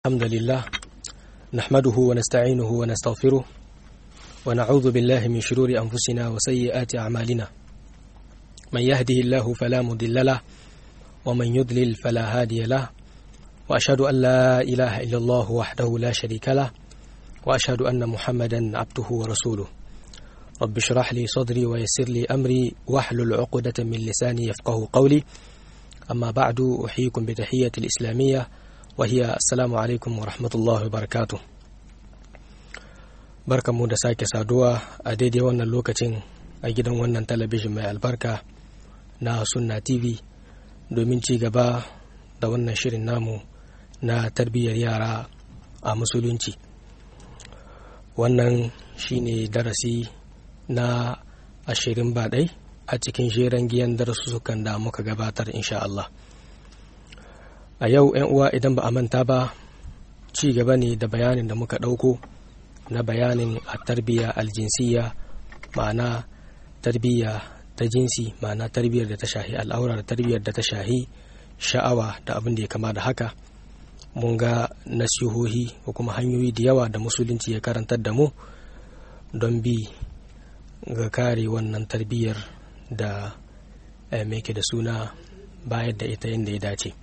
الحمد لله نحمده ونستعينه ونستغفره ونعوذ بالله من شرور أنفسنا وسيئات أعمالنا من يهده الله فلا مضل له ومن يضلل فلا هادي له وأشهد أن لا إله إلا الله وحده لا شريك له وأشهد أن محمدا عبده ورسوله رب اشرح لي صدري ويسر لي أمري واحلل عقدة من لساني يفقه قولي أما بعد أحييكم بتحية الإسلامية وهي السلام alaikum wa rahmatullahi wa barakatu barkanmu da sake saduwa a daidai wannan lokacin a gidan wannan talabijin mai albarka na sunna tv domin ci gaba da wannan shirin namu na tarbiyyar yara a musulunci wannan shine darasi na ashirin baɗai a cikin jeren giyan darussukan da muka gabatar insha Allah. a yau 'yan uwa idan ba a manta ba ci gaba ne da bayanin da muka ɗauko na bayanin a tarbiyya aljinsiya ma'ana tarbiyya ta jinsi ma'ana tarbiyyar da ta shahi al'aura da tarbiyyar da ta shahi sha'awa da abin da ya kama da haka mun ga nasihohi ko kuma hanyoyi da yawa da musulunci ya karantar da mu don bi ga kare wannan tarbiyyar da mai da suna bayar da ita yadda ya dace.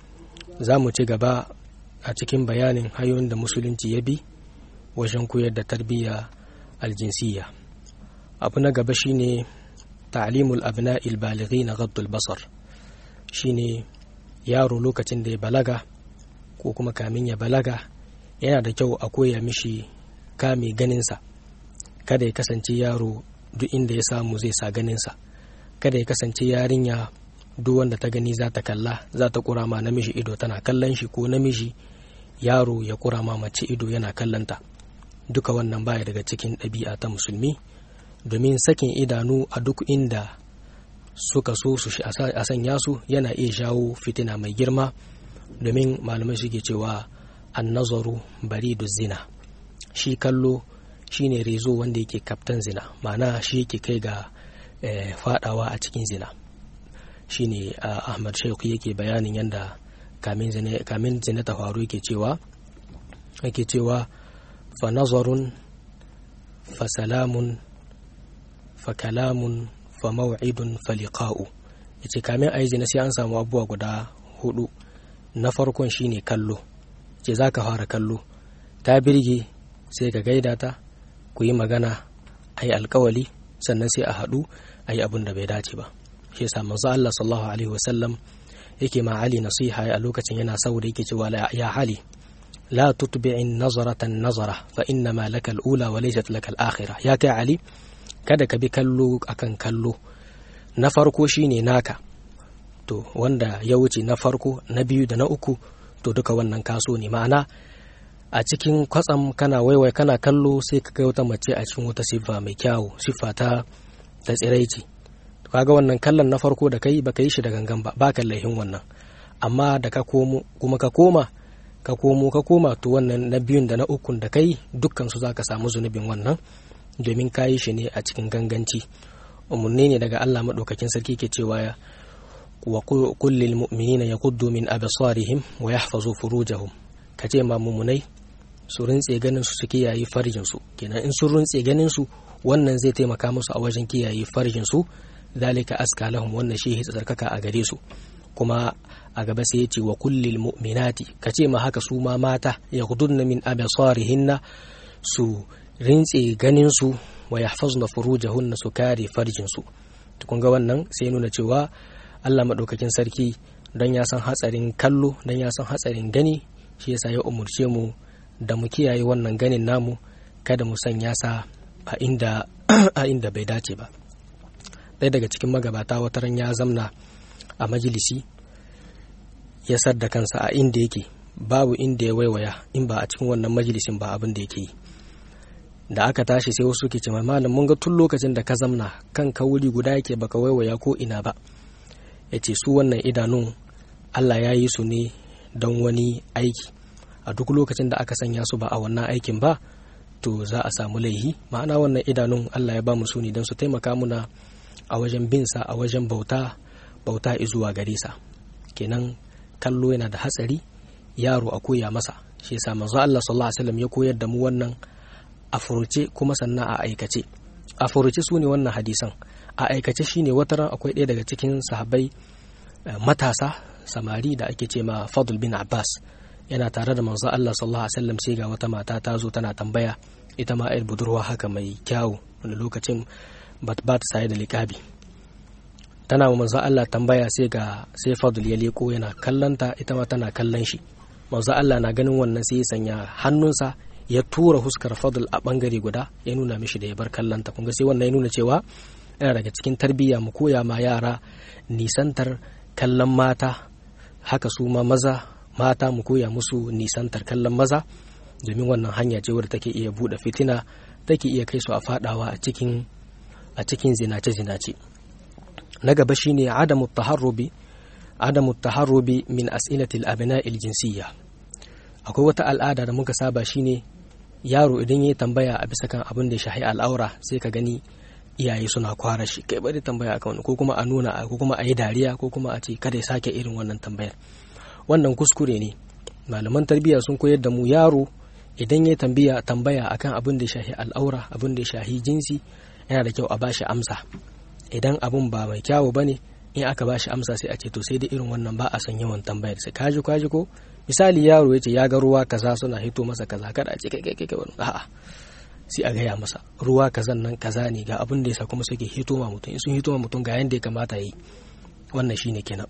za mu ci gaba a cikin bayanin hanyoyin da musulunci ya bi wajen koyar da tarbiyya aljinsiya abu na gaba shine ta'limul abna'il balighi na gaddul basar shine yaro lokacin da ya balaga ko kuma kamin ya balaga yana da kyau a koya mishi kame ganinsa kada ya kasance yaro duk inda ya samu zai sa ganinsa kada ya kasance yarinya duk wanda ta gani za ta kalla za ta kura ma namiji ido tana kallon shi ko namiji yaro ya kura ma mace ido yana kallonta duka wannan baya daga cikin ɗabi'a ta musulmi domin sakin idanu a duk inda suka so su a sanya su yana iya jawo fitina mai girma domin malamai suke cewa an nazaru bari da zina shi kallo shine rezo wanda yake kaftan zina ma'ana shi yake kai ga fadawa a cikin zina shine ahmad shaikh yake bayanin yadda kamin zina ta faru yake cewa yake cewa fa nazarun fa salamun fa kalamun fa maw'idun fa liqa'u yace kamin ayi zina sai an samu abubuwa guda hudu na farkon shine kallo ce zaka fara kallo ta birge sai ka gaida ta ku yi magana ayi alkawali sannan sai a haɗu ayi abin da bai dace ba shi yasa manzo Allah sallallahu alaihi wasallam yake ma Ali nasiha a lokacin yana saboda yake cewa ya Ali la tutbi'in nazaratan nazara fa inna ma laka al-ula wa laysat laka al-akhirah ya kai Ali kada ka bi kallo akan kallo na farko shine naka to wanda ya wuce na farko na biyu da na uku to duka wannan kaso ne ma'ana a cikin kwatsam kana waiwai kana kallo sai ka kai wata mace a cikin wata siffa mai kyawu siffa ta ta tsiraici kaga wannan kallon na farko da kai baka yi shi da gangan ba baka laihin wannan amma da ka komo kuma ka koma ka komo ka koma to wannan na biyun da na ukun da kai dukkan su zaka samu zunubin wannan domin ka yi shi ne a cikin ganganci umarni ne daga Allah madaukakin sarki ke cewa ya wa kullil mu'minina yaghuddu min absarihim wa yahfazu furujahum kace ma mumunai su rintse ganin su su kiyaye farjin su kenan in sun rintse ganin su wannan zai taimaka musu a wajen kiyaye farjin su dalika aska lahum wannan shi tsarkaka a gare su kuma a gaba sai yace wa kullil mu'minati kace ma haka su ma mata yaghdudna min absarihinna su rintse ganin su wa yahfazna furujahunna su kare farjin su kun ga wannan sai nuna cewa Allah madaukakin sarki dan ya san hatsarin kallo dan ya san hatsarin gani shi yasa ya umurce mu da mu kiyaye wannan ganin namu kada mu sanya sa a inda a inda bai dace ba ɗaya daga cikin magabata wata ran ya zamna a majalisi ya sadda kansa a inda yake babu inda ya waiwaya in ba a cikin wannan majalisin ba abin da yake yi da aka tashi sai wasu ke ce malam mun ga tun lokacin da ka zamna kan ka wuri guda yake baka waiwaya ko ina ba ya ce su wannan idanun Allah ya yi su ne don wani aiki a duk lokacin da aka sanya su ba a wannan aikin ba to za a samu laihi ma'ana wannan idanun Allah ya ba mu su ne don su taimaka muna a wajen bin sa a wajen bauta bauta izuwa gare sa kenan kallo yana da hatsari yaro a koya masa shi yasa manzo Allah sallallahu alaihi wasallam ya koyar da mu wannan a furuce kuma sannan a aikace a furuce su ne wannan hadisan a aikace shine wata ran akwai ɗaya daga cikin sahabbai matasa samari da ake ce ma Fadl bin Abbas yana tare da manzo Allah sallallahu alaihi wasallam sai ga wata mata ta zo tana tambaya ita ma ayar budurwa haka mai kyawu wanda lokacin ba ta saye da liƙabi tana wa manzo Allah tambaya sai ga sai Fadl ya leko yana kallanta ita ma tana kallon shi manzo Allah na ganin wannan sai ya sanya hannunsa ya tura huskar Fadl a bangare guda ya nuna mishi da ya bar kallanta kun ga sai wannan ya nuna cewa yana daga cikin tarbiyya mu koya ma yara nisantar kallon mata haka su ma maza mata mu koya musu nisantar kallon maza domin wannan hanya ce wadda take iya buɗe fitina take iya kai su a fadawa a cikin a cikin zinace-zinace na gaba shine adamu taharrubi adamu taharrubi min as'ilatil abna'il jinsiyya akwai wata al'ada da muka saba shine yaro idan ya tambaya a bisa kan abin da ya shahi al'aura sai ka gani iyaye suna kwara shi kai bari tambaya akan wani ko kuma a nuna ko kuma a yi dariya ko kuma a ce kada ya sake irin wannan tambayar wannan kuskure ne malaman tarbiyya sun koyar da mu yaro idan ya tambaya tambaya akan abin da ya shahi al'aura abin da ya shahi jinsi yana da kyau a bashi amsa idan abin ba mai kyawu bane in aka bashi amsa sai a ce to sai da irin wannan ba a son yawan tambayar sai kaji kaji ko misali yaro ya ce ya ga ruwa kaza suna hito masa kaza kada a ce kai kai kai a'a sai a gaya masa ruwa kazan nan kaza ne ga abin da yasa kuma suke hito ma mutum in sun hito ma mutum ga yanda ya kamata yi wannan shine kenan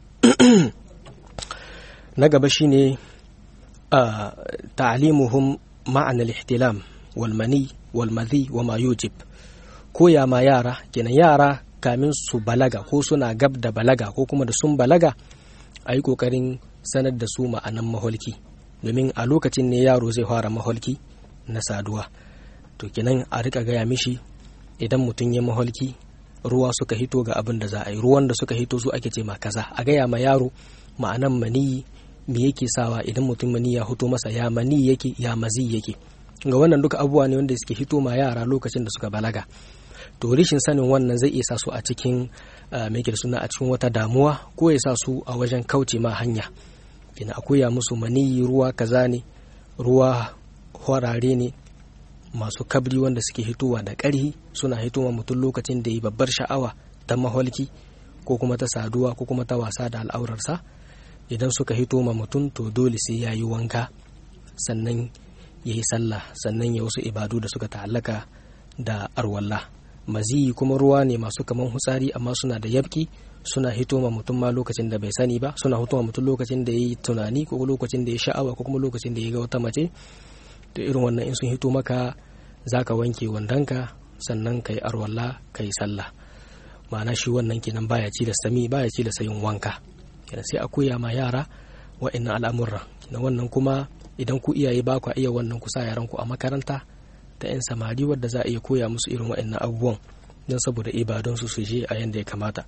na gaba shine ta'limuhum ma'ana al-ihtilam wal mani wal madhi wa ma yujib koya ma yara kenan yara kamin su balaga ko suna gab da balaga ko kuma da sun balaga a yi kokarin sanar da su ma'anan maholki domin a lokacin ne yaro zai fara maholki na saduwa to kenan a rika gaya mishi idan mutum ya maholki ruwa suka hito ga abin da za a yi ruwan da suka hito su ake ce ma kaza a gaya ma yaro ma'anan maniyi me yake sawa idan mutum mani ya hito masa ya mani yake ya mazi yake ga wannan duka abubuwa ne wanda suke hito ma yara lokacin da suka balaga to rishin sanin wannan zai iya sa su a cikin mai suna a cikin wata damuwa ko ya sa su a wajen kauce ma hanya ina a koya musu maniyi ruwa kaza ne ruwa horare ne masu kabri wanda suke hitowa da ƙarhi suna hitowa mutum lokacin da yi babbar sha'awa ta maholki ko kuma ta saduwa ko kuma ta wasa da al'aurarsa idan suka hito ma mutum to dole sai ya yi wanka sannan ya yi sallah sannan ya wasu ibadu da suka ta'allaka da arwallah maziyi kuma ruwa ne masu kaman hutsari amma suna da yabki suna hito ma mutum ma lokacin da bai sani ba suna hito ma mutum lokacin da ya yi tunani ko lokacin da ya sha'awa ko kuma lokacin da ya ga wata mace to irin wannan in sun hito maka za ka wanke wandonka sannan ka yi arwalla ka yi sallah ma'ana shi wannan kenan baya ci da sami baya ci da sayin wanka kenan sai a koya ma yara wa'annan al'amuran kenan wannan kuma idan ku iyaye ba ku iya wannan ku sa yaran ku a makaranta ta yan samari wadda za a iya koya musu irin wa'annan abubuwan don saboda ibadun su su je a yanda ya kamata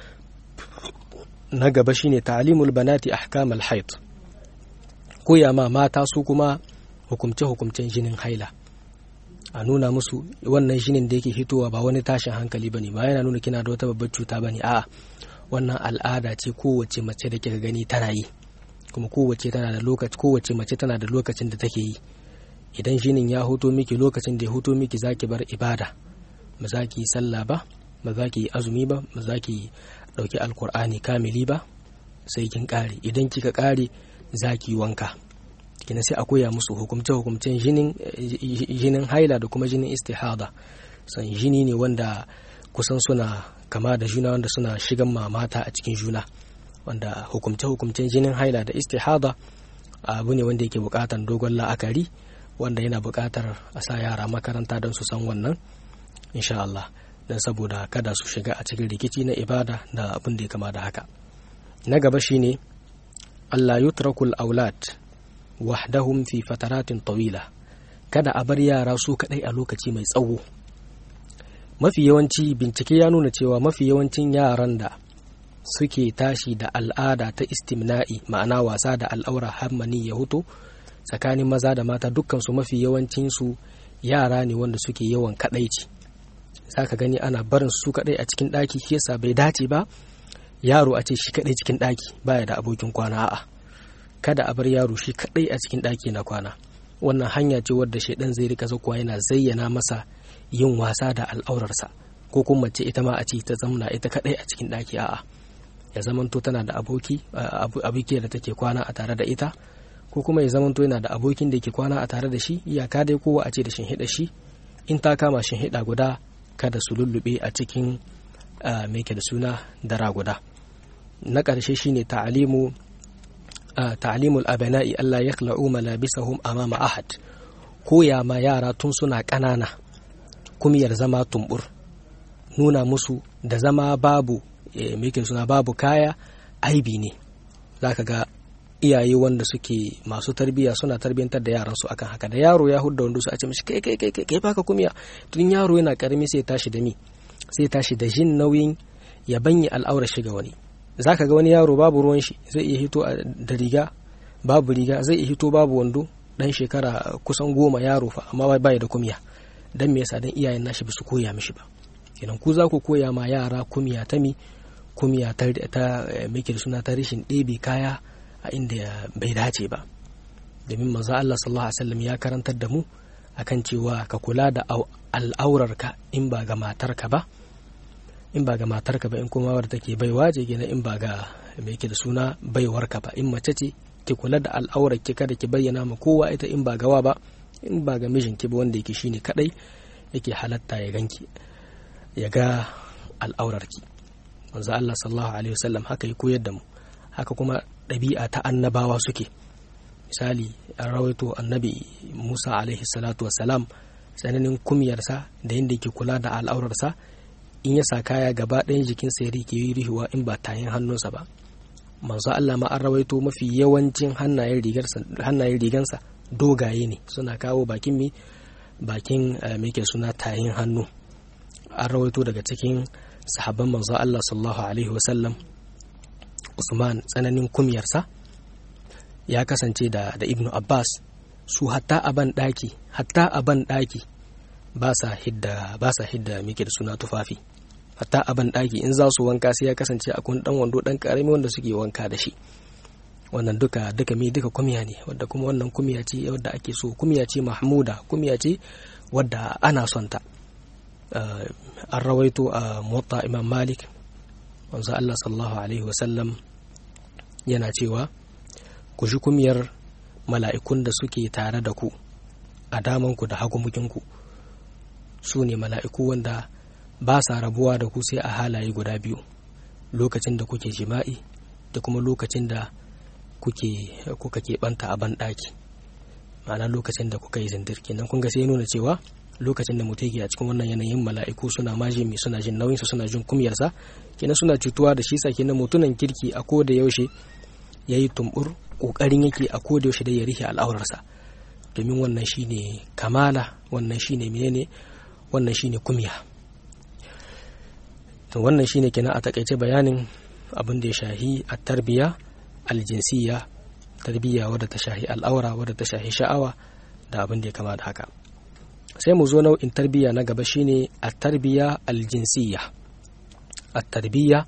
na gaba shine ta'limul banati ahkamal haid koya ma mata su kuma hukumce-hukumcen jinin haila a nuna musu wannan jinin da yake hitowa ba wani tashin hankali bane ba yana nuna kina da wata babbar cuta bane a'a wannan al'ada ce kowace mace da kika gani tana yi kuma kowace tana da lokaci kowace mace tana da lokacin da take yi idan jinin ya hoto miki lokacin da ya hoto miki zaki bar ibada ba za ki yi sallah ba ba za ki yi azumi ba ba za ki dauki alkur'ani kamili ba sai kin kare idan kika kare za ki yi wanka kina sai a koya musu hukumce hukumcen jinin haila da kuma jinin istihada san jini ne wanda kusan suna kama da juna wanda suna shigan mamata a cikin juna wanda hukumce hukumcen jinin haila da istihada abu ne wanda yake bukatar dogon la'akari wanda yana bukatar a sa yara makaranta don su san wannan insha Allah don saboda kada su shiga a cikin rikici na ibada da abin da ya kama da haka na gaba shine Allah yutrakul aulad wahdahum fi fataratin tawila kada a bar yara su kadai a lokaci mai tsawo mafi yawanci bincike ya nuna cewa mafi yawancin yaran da suke tashi da al'ada ta istimna'i ma'ana wasa da al'aura hammani ya huto tsakanin maza da mata dukkansu mafi yawancinsu yara ne wanda suke yawan kadaici za ka gani ana barin su kadai a cikin ɗaki shi yasa bai dace ba yaro a ce shi kadai cikin ɗaki baya da abokin kwana a'a kada a bar yaro shi kadai a cikin ɗaki na kwana wannan hanya ce wadda shaidan zai rika zakuwa yana zayyana masa yin wasa da al'aurarsa ko kuma mace ita ma a ce ta zamna ita kadai a cikin ɗaki a'a ya zamanto tana da aboki aboki da take kwana a tare da ita ko kuma ya zamanto yana da abokin da ke kwana a tare da shi iyaka dai kowa a ce da shinhiɗa shi in ta kama shinhiɗa guda kada su lullube a cikin mai da suna dara guda na ƙarshe shine ta'alimu ta'alimul abana'i Allah ya khla'u malabisahum amama ahad koya ma yara tun suna ƙanana kumiyar zama tumbur nuna musu da zama babu mai suna babu kaya aibi ne zaka ga iyaye wanda suke masu tarbiyya suna tarbiyyantar da yaran su akan haka da yaro ya hudda wanda su a ce mishi kai kai kai kai baka kumiya tun yaro yana karami sai tashi da mi sai tashi da jin nauyin ya banye al'aura shiga wani zaka ga wani yaro babu ruwan shi zai iya hito da riga babu riga zai iya hito babu wando dan shekara kusan goma yaro fa amma bai da kumiya dan me yasa dan iyayen nashi su koya mishi ba kenan ku za ku koya ma yara kumiya ta mi kumiya ta ta miki suna ta rishin ɗebe kaya a inda bai dace ba domin manzo Allah sallallahu alaihi wasallam ya karantar da mu akan cewa ka kula da al'aurarka in ba ga matarka ba in ba ga matarka ba in kuma wadda take baiwa ce gina in ba ga me yake da suna baiwarka ba in mace ce ki kula da al'aurar ki kada ki bayyana ma kowa ita in ba gawa ba in ba ga mijinki ba wanda yake shine kadai yake halatta ya ganki ya ga al'aurarki manzo Allah sallallahu alaihi wasallam haka ya koyar da mu haka kuma ɗabi'a ta annabawa suke misali an rawaito annabi Musa alaihi salatu wasalam tsananin kumiyarsa da yadda yake kula da al'aurarsa in ya sa kaya gaba ɗayan jikinsa ya rike yi rihuwa in ba tayin hannunsa ba manzo Allah ma an rawaito mafi yawancin hannayen rigansa dogaye ne suna kawo bakin mi bakin me ke suna tayin hannu an rawaito daga cikin sahabban manzo Allah sallallahu alaihi wasallam Usman tsananin kumiyarsa ya kasance da da Ibnu Abbas su hatta a ban daki hatta a ban daki ba sa hidda ba sa hidda mike da suna tufafi hatta a ban daki in za su wanka sai ya kasance akwai dan wando dan karami wanda suke wanka da shi wannan duka duka mi duka kumiya ne wadda kuma wannan kumiya ce wadda ake so kumiya ce mahmuda kumiya ce wadda ana son ta an rawaito a muwatta imam malik wanzu Allah sallallahu alaihi wasallam yana cewa ku shi kumiyar mala'ikun da suke tare da ku a damanku da hagumukinku su ne mala'iku wanda ba sa rabuwa da ku sai a halaye guda biyu lokacin da kuke jima'i da kuma lokacin da kuke kuka keɓanta a banɗaki ma'ana lokacin da kuka yi zindir kenan kun ga sai nuna cewa lokacin da mutum a cikin wannan yanayin mala'iku suna maji mai suna jin nauyinsa suna jin kumyarsa kenan suna cutuwa da shi sa kenan mutunan kirki a ko da yaushe ya yi tumbur ƙoƙarin yake a ko da yaushe da ya rike al'aurarsa domin wannan shine kamala wannan shine menene wannan shine kumya to wannan shine kenan a takaice bayanin abin da ya shahi a tarbiya aljinsiya tarbiyya wadda ta shahi al'aura wadda ta shahi sha'awa da abin da ya kama da haka sai mu zo nau'in tarbiyya na gaba shine a tarbiyya aljinsiya a tarbiyya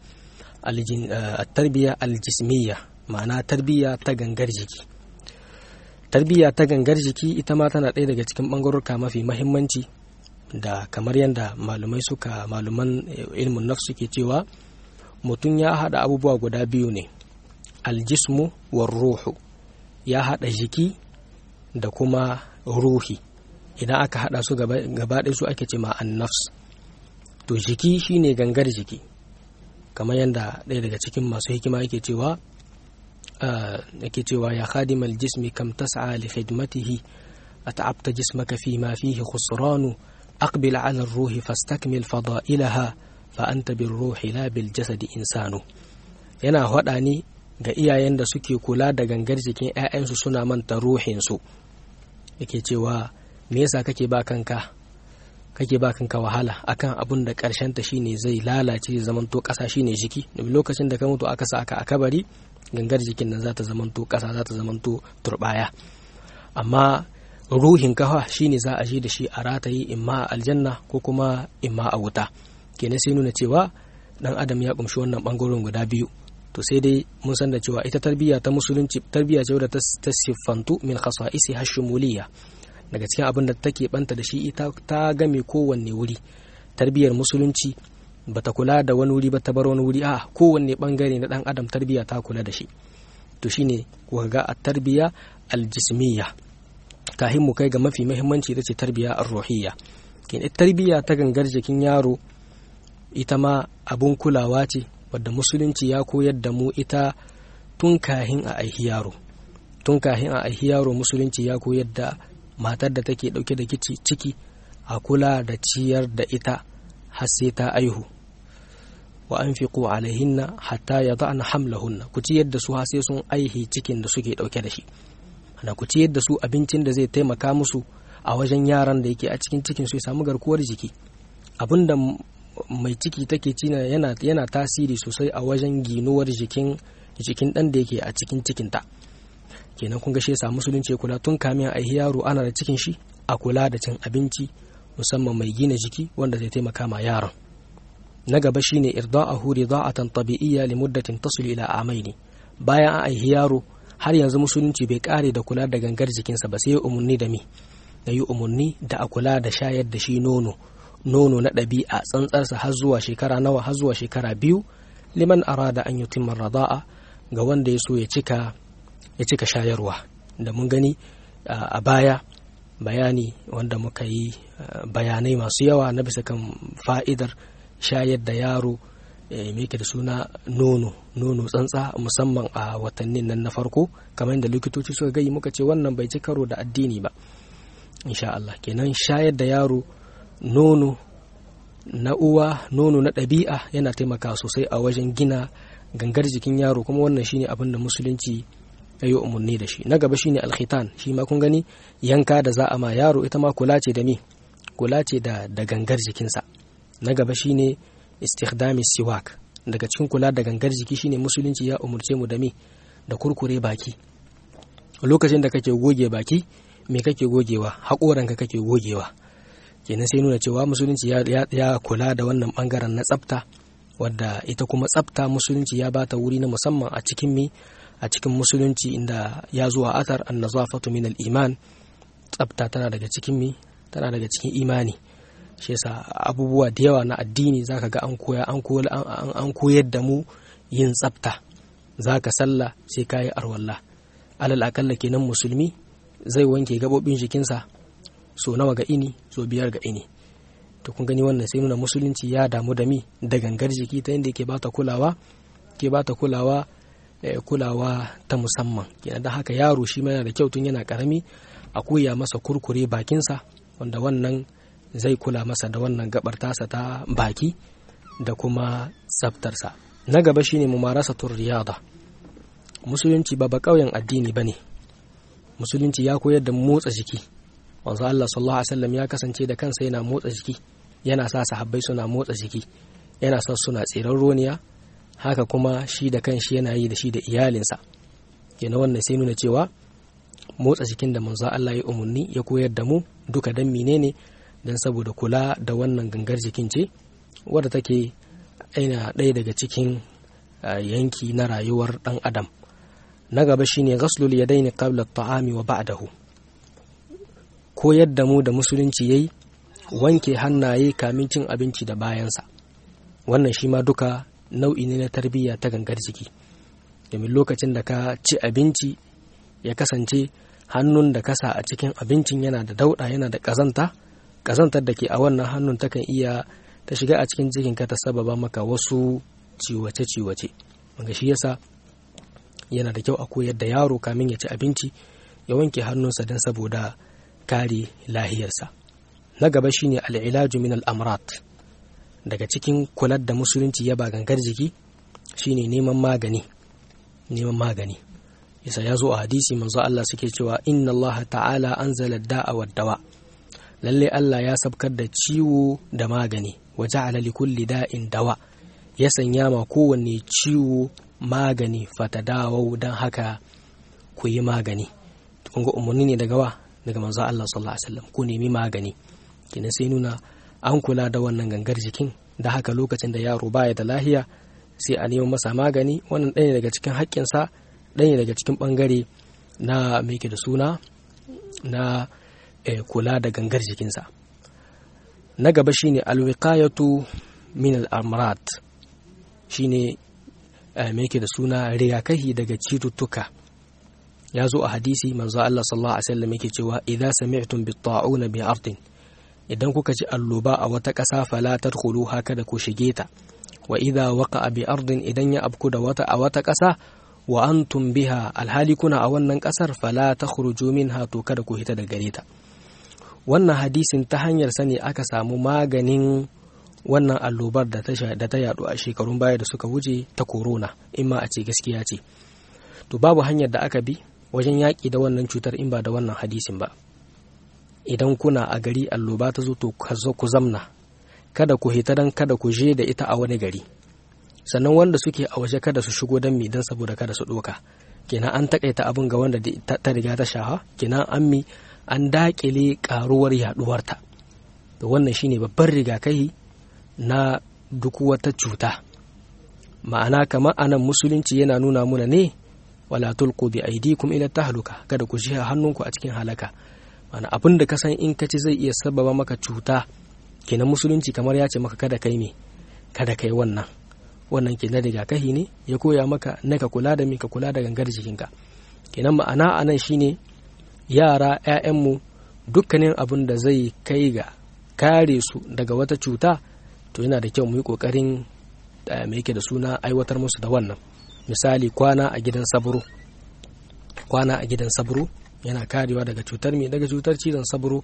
aljismiya ma'ana tarbiyya ta gangar jiki tarbiyya ta gangar jiki ita ma tana ɗaya daga cikin ɓangarorka mafi mahimmanci da kamar yadda malumai suka maluman ilmin nafsu ke cewa mutum ya haɗa abubuwa guda biyu ne aljismu war ruhu ya haɗa jiki da kuma ruhi idan aka haɗa su gaba ɗaya su ake ce ma nafs to jiki shine gangar jiki kamar yadda ɗaya daga cikin masu hikima yake cewa yake cewa ya khadimal jismi kam tas'a li khidmatihi at'abta jismaka fi ma fihi khusranu aqbil 'ala ar-ruhi fastakmil fada'ilaha fa anta bir-ruhi la bil jasadi insanu yana hada ni ga iyayen da suke kula da gangar jikin 'ya'yansu suna manta ruhinsu yake cewa me yasa kake ba kanka kake ba kanka wahala akan abun da karshen ta shine zai lalace zamanto kasa shine jiki lokacin da ka mutu aka sa aka akabari gangar jikin nan za ta zamanto kasa za ta zamanto turbaya amma ruhin kafa shine za a ji da shi a rataye imma a aljanna ko kuma imma a wuta kenan sai nuna cewa dan adam ya kumshi wannan bangaren guda biyu to sai dai mun san da cewa ita tarbiyya ta musulunci tarbiyya ce wadda ta siffantu min khasa'isi hashumuliya daga cikin abin da take banta da shi ita ta game kowanne wuri tarbiyyar musulunci bata kula da wani wuri ba ta bar wani wuri a kowanne bangare na dan adam tarbiyya ta kula da shi to shine kuka ga a tarbiyya aljismiyya kahin mu kai ga mafi muhimmanci ita ce tarbiyya ar-ruhiyya kin tarbiyya ta gangar jikin yaro ita ma abun kulawa ce wadda musulunci ya koyar da mu ita tun kahin a aihi yaro tun kahin a aihi yaro musulunci ya koyar da matar da take dauke da ciki a kula da ciyar da ita har sai ta aihu wa anfiqu alaihinna hatta yada'na hamlahunna ku ciyar da su har sai sun aihi cikin da suke dauke da shi ana ku ciyar da su abincin da zai taimaka musu a wajen yaran da yake a cikin cikin su ya samu garkuwar jiki abinda mai ciki take cina yana yana tasiri sosai a wajen ginuwar jikin jikin dan da yake a cikin cikinta kenan kun ga shi yasa musulunci ya kula tun kamin a yaro ana da cikin shi a kula da cin abinci musamman mai gina jiki wanda zai taimaka ma yaron na gaba shine irda'ahu rida'atan tabi'iyya li muddatin tasul ila amaini bayan an aihi yaro har yanzu musulunci bai kare da kula da gangar jikinsa ba sai ya umarni da mi da yi umarni da a kula da shayar da shi nono nono na ɗabi'a tsantsarsa har zuwa shekara nawa har zuwa shekara biyu liman arada an yutimma rada'a ga wanda ya so ya cika ya cika shayarwa da mun gani a baya bayani wanda muka yi bayanai masu yawa na bisa kan fa'idar shayar da yaro me da suna nono nono tsantsa musamman a watannin nan na farko kamar da likitoci suka gayi muka ce wannan bai ci karo da addini ba insha Allah kenan shayar da yaro nono na uwa nono na ɗabi'a yana taimaka sosai a wajen gina gangar jikin yaro kuma wannan shine abin da musulunci ya yi umarni da shi na gaba shine alkhitan shi ma kun gani yanka da za a ma yaro ita ma kula ce da me kula ce da da gangar jikinsa na gaba shine istikhdami siwak daga cikin kula da gangar jiki shine musulunci ya umurce mu da me da kurkure baki lokacin da kake goge baki me kake gogewa haƙoranka kake gogewa kenan sai nuna cewa musulunci ya, kula da wannan bangaren na tsafta wadda ita kuma tsafta musulunci ya bata wuri na musamman a cikin mi a cikin musulunci inda ya zuwa athar an nazafatu min al-iman tsafta tana daga cikin mi tana daga cikin imani shi yasa abubuwa da yawa na addini zaka ga an koya an koyar da mu yin tsafta zaka sallah sai kayi arwalla alal akalla kenan musulmi zai wanke gabobin jikinsa so nawa ga ini so biyar ga ini to kun gani wannan sai nuna musulunci ya damu da mi da gangar jiki ta inda ke bata kulawa ke bata kulawa kulawa ta musamman kenan da haka yaro shi ma yana da kyau tun yana karami a koya masa kurkure bakinsa wanda wannan zai kula masa da wannan gabar tasa ta baki da kuma tsaftarsa na gaba shine mumarasatul riyada musulunci ba ba kauyen addini bane musulunci ya koyar da motsa jiki wanzu Allah sallallahu alaihi wasallam ya kasance da kansa yana motsa jiki yana sa sahabbai suna motsa jiki yana sa suna tsiran roniya haka kuma shi da kanshi yana yi da shi da iyalinsa kenan wannan sai nuna cewa motsa jikin da manzo Allah ya umarni ya koyar da mu duka dan menene dan saboda kula da wannan gangar jikin ce wadda take aina ɗaya daga cikin yanki na rayuwar ɗan adam na gaba shine ghaslul yadaini qabla at-ta'ami wa ba'dahu koyar da mu da musulunci yayi wanke hannaye kamin cin abinci da bayansa wannan shi ma duka nau'i ne na tarbiyya ta gangar jiki domin lokacin da ka ci abinci ya kasance hannun da kasa a cikin abincin yana da dauɗa yana da ƙazanta ƙazantar da ke a wannan hannun takan iya ta shiga a cikin jikinka ta sababa maka wasu ciwace-ciwace wanda shi yasa yana da kyau a koyar da yaro kamin ya ci abinci ya wanke hannunsa don saboda kare lahiyarsa na gaba shine al'ilaju min al'amrat daga cikin kular da musulunci ya ba gangar jiki shine neman magani neman magani yasa ya zo a hadisi manzo Allah suke cewa inna Allah ta'ala anzala da'a wa dawa lalle Allah ya sabkar da ciwo da magani wa ja'ala li kulli da'in dawa ya sanya ma kowanne ciwo magani fatadawau dan haka ku yi magani kun ga umarni ne daga wa daga manzo Allah sallallahu alaihi wasallam ku nemi magani kina sai nuna an kula da wannan gangar jikin da haka lokacin da yaro baya da lahiya sai a neman masa magani wannan ɗaya daga cikin haƙƙinsa ɗaya daga cikin ɓangare na mai da suna na kula da gangar jikinsa na gaba shine alwiqayatu min al-amrat shine mai da suna rigakahi daga cututtuka ya zo a hadisi manzo Allah sallallahu alaihi wasallam yake cewa idza sami'tum bit-ta'una bi ardin idan kuka ji alloba a wata ƙasa fala tadkhulu haka da ku shige ta wa idza waqa'a bi ardin idan ya abku da wata a wata ƙasa wa antum biha alhali kuna a wannan ƙasar fala takhruju minha to kada ku hita da gare ta wannan hadisin ta hanyar sani aka samu maganin wannan allobar da ta da ta yadu a shekarun baya da suka wuce ta corona in ma a ce gaskiya ce to babu hanyar da aka bi wajen yaƙi da wannan cutar in ba da wannan hadisin ba idan kuna a gari alloba ta zo to ku zamna kada ku hita dan kada ku je da ita a wani gari sannan wanda suke a waje kada su shigo don mi don saboda kada su ɗoka kenan an takaita abin ga wanda ta riga ta shaha kenan an mi an dakile karuwar yaduwarta to wannan shine babban rigakafi na duk wata cuta ma'ana kamar anan musulunci yana nuna muna ne wala tulqu bi aydikum ila tahluka kada ku jiha hannunku a cikin halaka ma'ana abin da ka san in ka ci zai iya sababa maka cuta kenan musulunci kamar ya ce maka kada kai me kada kai wannan wannan kenan rigakafi ne ya koya maka na ka kula da mi ka kula da gangar jikinka kenan ma'ana anan shine yara 'ya'yanmu dukkanin abin da zai kai ga kare su daga wata cuta to yana da kyau mu yi ƙoƙarin mai yake da suna aiwatar musu da wannan misali kwana a gidan saburo kwana a gidan saburo yana karewa daga cutar mai daga cutar cizon saburo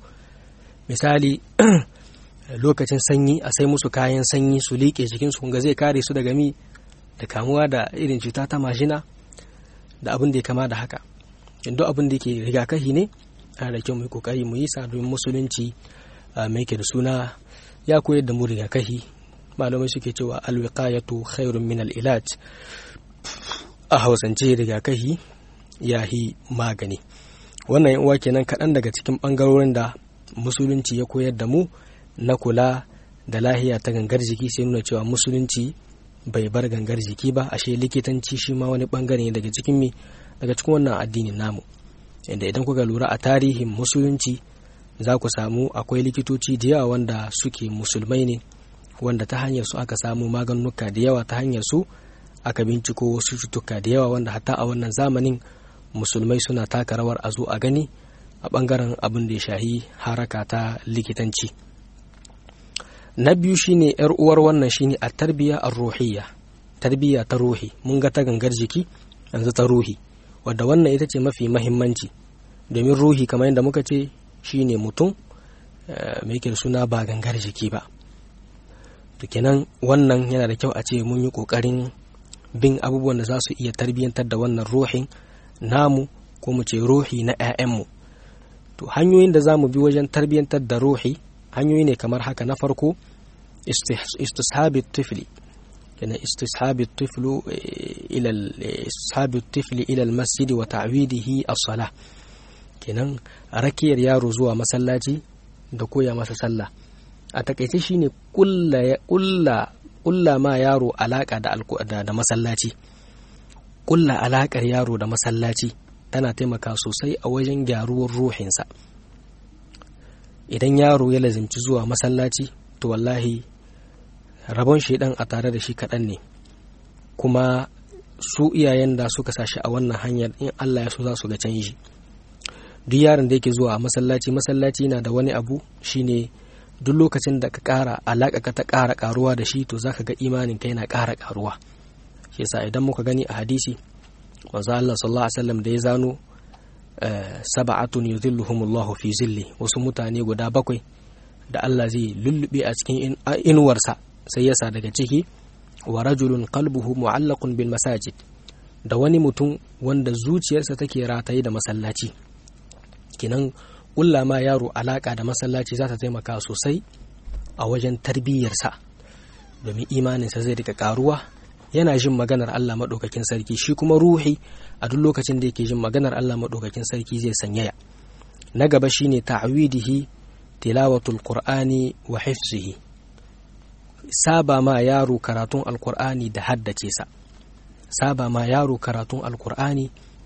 misali lokacin sanyi a sai musu kayan sanyi su liƙe jikinsu kunga zai kare su daga mi da kamuwa da irin cuta ta mashina da abin da ya kama da haka duk abin da ke rigakafi ne ana da kyau mu yi kokari mu yi sa domin musulunci mai ke da suna ya koyar da mu rigakafi malamai suke cewa alwiqayatu khairun min al-ilaj a hausance rigakafi ya yi magani wannan uwa kenan kaɗan daga cikin ɓangarorin da musulunci ya koyar da mu na kula da lahiya ta gangar jiki sai nuna cewa musulunci bai bar gangar jiki ba ashe likitanci shi ma wani ɓangare ne daga cikin mi daga cikin wannan addinin namu inda idan kuka lura a tarihin musulunci za ku samu akwai likitoci da yawa wanda suke musulmai ne wanda ta hanyar su aka samu maganuka da yawa ta hanyar su aka binciko wasu cutuka da yawa wanda hatta a wannan zamanin musulmai suna taka rawar a zo a gani a bangaren abin da ya shahi haraka ta likitanci na biyu shine yar uwar wannan shine a tarbiya a ruhiyya tarbiyya ta ruhi mun ga ta gangar jiki yanzu ta ruhi wadda wannan ita ce mafi mahimmanci domin ruhi kamar yadda muka ce shine mutum mai yake suna ba gangar jiki ba to kenan wannan yana da kyau a ce mun yi kokarin bin abubuwan da za su iya tarbiyyantar da wannan ruhin namu ko mu ce ruhi na 'ya'yanmu to hanyoyin da za mu bi wajen tarbiyyantar da ruhi hanyoyi ne kamar haka na farko istishabi tifli kenan istishabi tiflu ila istishabi tifli ila almasjid wa ta'widihi as-salah kenan rakiyar yaro zuwa masallaci da koya masa sallah a takaice shine kulla kulla kulla ma yaro alaka da da masallaci kulla alakar yaro da masallaci tana taimaka sosai a wajen gyaruwar ruhinsa idan yaro ya lazimci zuwa masallaci to wallahi rabon shaidan a tare da shi kaɗan ne kuma su iyayen da suka sashi a wannan hanyar in Allah ya so za su ga canji duk yaron da yake zuwa a masallaci masallaci na da wani abu shine duk lokacin da ka ƙara alaƙa ka ta ƙara ƙaruwa da shi to zaka ga imanin ka yana ƙara ƙaruwa shi yasa idan muka gani a hadisi manzo Allah sallallahu alaihi wasallam da ya zano sab'atun yudhilluhumullahu fi zilli wasu mutane guda bakwai da Allah zai lullube a cikin inuwarsa sai yasa daga ciki wa rajulun qalbuhu mu'allaqun bil masajid da wani mutum wanda zuciyarsa take rataye da masallaci kinan kulla ma yaro alaka da masallaci za ta taimaka sosai a wajen tarbiyyarsa domin imaninsa zai rika karuwa yana jin maganar Allah maɗaukakin sarki shi kuma ruhi a duk lokacin da yake jin maganar Allah maɗaukakin sarki zai sanyaya na gaba shine ta'widihi tilawatul qur'ani wa hifzihi saba ma yaro karatun alkur'ani da haddace sa saba ma yaro karatun alkur'ani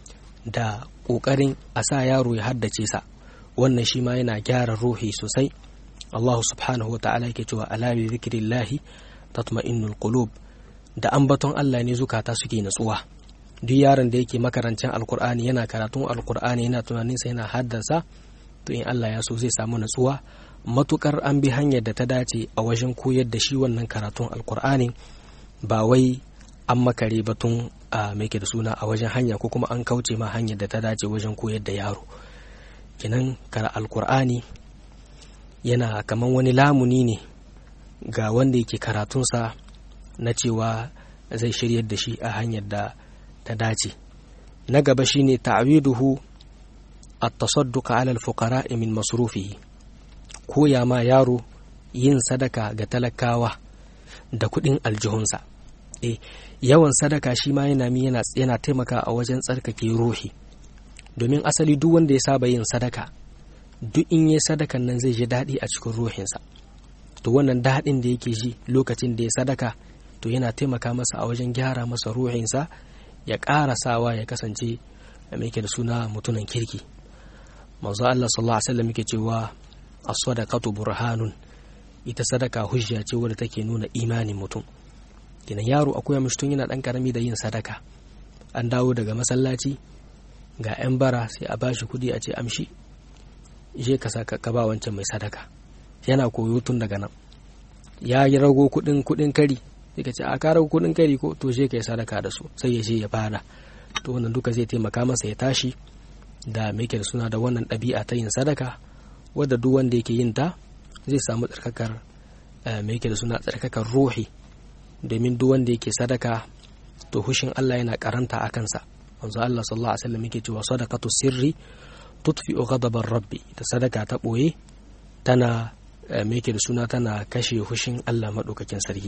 da ƙoƙarin a sa yaro ya haddace sa wannan shi ma yana gyara ruhi sosai Allah subhanahu wa ta'ala yake cewa ala bi zikrillahi tatma'innul qulub da ambaton Allah ne zukata suke natsuwa duk yaron da yake makarancin alkur'ani yana karatun alkur'ani yana tunanin sa yana haddasa to in Allah ya so zai samu natsuwa matukar an bi hanyar da ta dace a wajen koyar da shi wannan karatun alkur'ani ba wai an makare batun a mai da suna a wajen hanya ko kuma an kauce ma hanyar da ta dace wajen koyar da yaro kinan kara alkur'ani yana kaman wani lamuni ne ga wanda yake karatunsa na cewa zai shiryar da shi a hanyar da ta dace na gaba shine ta'widuhu at-tasadduq 'ala al-fuqara min masrufihi koya ma yaro yin sadaka ga talakawa da kuɗin aljihunsa e yawan sadaka shi ma yana mi yana yana taimaka a wajen tsarkake ruhi domin asali duk wanda ya saba yin sadaka duk in yi sadakan nan zai ji daɗi a cikin ruhinsa to wannan daɗin da yake ji lokacin da ya sadaka to yana taimaka masa a wajen gyara masa ruhinsa ya ƙara sawa ya kasance mai da suna mutunan kirki manzo Allah sallallahu alaihi wasallam yake cewa as-sadaqatu burhanun ita sadaka hujja ce wadda take nuna imanin mutum kenan yaro akwai mishi tun yana dan karami da yin sadaka an dawo daga masallaci ga 'yan bara sai a bashi kudi a ce amshi je ka saka ka ba wancan mai sadaka yana koyo tun daga nan ya yi rago kudin kudin kari sai ka ce a ka rago kudin kari ko to je ka yi sadaka da su sai ya je ya fara to wannan duka zai taimaka masa ya tashi da mai da suna da wannan ɗabi'a ta yin sadaka wadda duk wanda yake yin ta zai samu tsarkakar mai da suna tsarkakar ruhi domin duk wanda yake sadaka to hushin Allah yana karanta a kansa manzo Allah sallallahu alaihi wasallam yake cewa sadaqatu sirri tutfi'u ghadabar rabbi ta sadaka ta boye tana me yake da suna tana kashe hushin Allah madaukakin sarki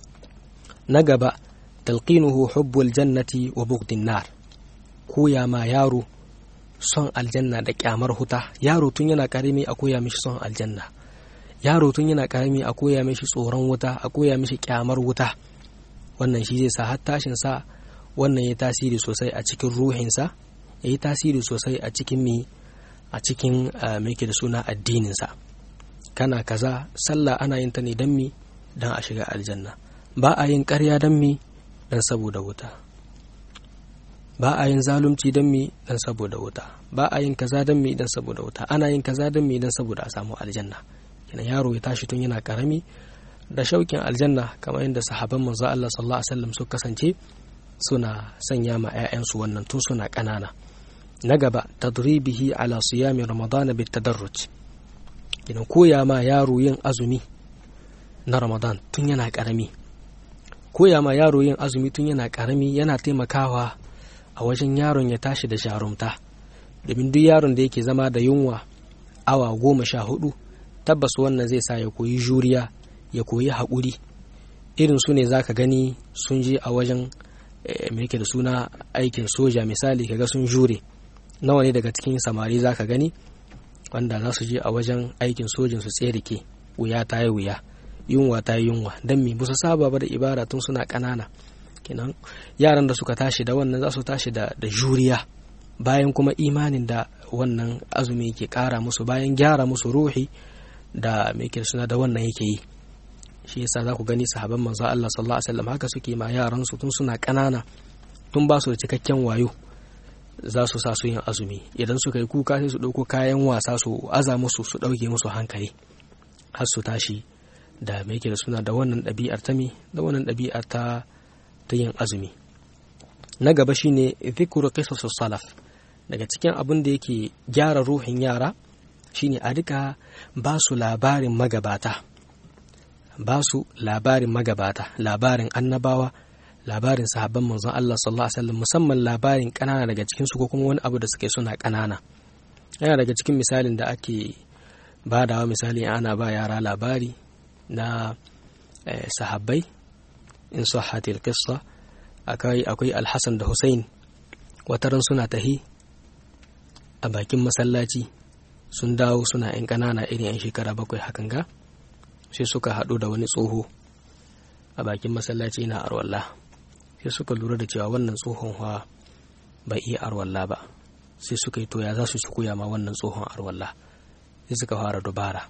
na gaba talqinuhu hubbul jannati wa bughdin nar koya ma yaro son aljanna da kyamar huta yaro tun yana karimi a koya mishi son aljanna yaro tun yana karami a koya mishi tsoron wuta a koya mishi kyamar wuta wannan shi zai sa har tashin sa wannan ya tasiri sosai a cikin ruhinsa ya yi tasiri sosai a cikin mi a cikin mai da suna addininsa kana kaza sallah ana yin ta ne don mi don a shiga aljanna ba a yin karya don mi don saboda wuta ba a yin zalunci don mi don saboda wuta ba a yin kaza don mi don saboda wuta ana yin kaza don mi don saboda a samu aljanna kenan yaro ya tashi tun yana karami da shaukin aljanna kamar yadda sahaban manzo Allah sallallahu alaihi wasallam suka kasance suna sanya ma 'ya'yansu wannan tun suna ƙanana na gaba tadribihi ala siyami ramadan bit tadarruj kenan koya ma yaro yin azumi na ramadan tun yana karami koya ma yaro yin azumi tun yana karami yana taimakawa a wajen yaron ya tashi da jarumta domin duk yaron da yake zama da yunwa awa goma sha hudu tabbas wannan zai sa ya koyi juriya ya koyi haƙuri irin su ne za ka gani sun je a wajen mai da suna aikin soja misali kaga sun jure nawa ne daga cikin samari za ka gani wanda za su je a wajen aikin sojin su tserike wuya ta yi wuya yunwa ta yi yunwa don mi busa saba ba da ibada tun suna ƙanana kenan yaran da suka tashi da wannan za su tashi da juriya bayan kuma imanin da wannan azumi ke ƙara musu bayan gyara musu ruhi da mai suna da wannan yake yi shi yasa za ku gani sahaban manzo Allah sallallahu alaihi wasallam haka suke ma yaran su tun suna ƙanana tun ba su da cikakken wayo za su sa su yin azumi idan suka yi kuka sai su ɗauko kayan wasa su aza musu su ɗauke musu hankali har su tashi da mai da suna da wannan ɗabi'ar ta mi da wannan ɗabi'ar ta ta yin azumi na gaba shine dhikru qisas salaf daga cikin abin da yake gyara ruhin yara shine a rika ba su labarin magabata ba su labarin magabata labarin annabawa labarin sahabban manzon Allah sallallahu alaihi wasallam musamman labarin kanana daga cikin su ko kuma wani abu da suke suna kanana yana daga cikin misalin da ake badawa misali ana ba yara labari na sahabbai in sahhatil qissa akwai akwai al-Hasan da Hussein wataran suna tahi a bakin masallaci sun dawo suna 'yan ƙanana irin 'yan shekara bakwai hakan ga sai suka haɗu da wani tsoho a bakin masallaci na arwalla sai suka lura da cewa wannan tsohon hawa bai iya arwalla ba sai suka yi toya za su ci koya ma wannan tsohon arwalla sai suka fara dubara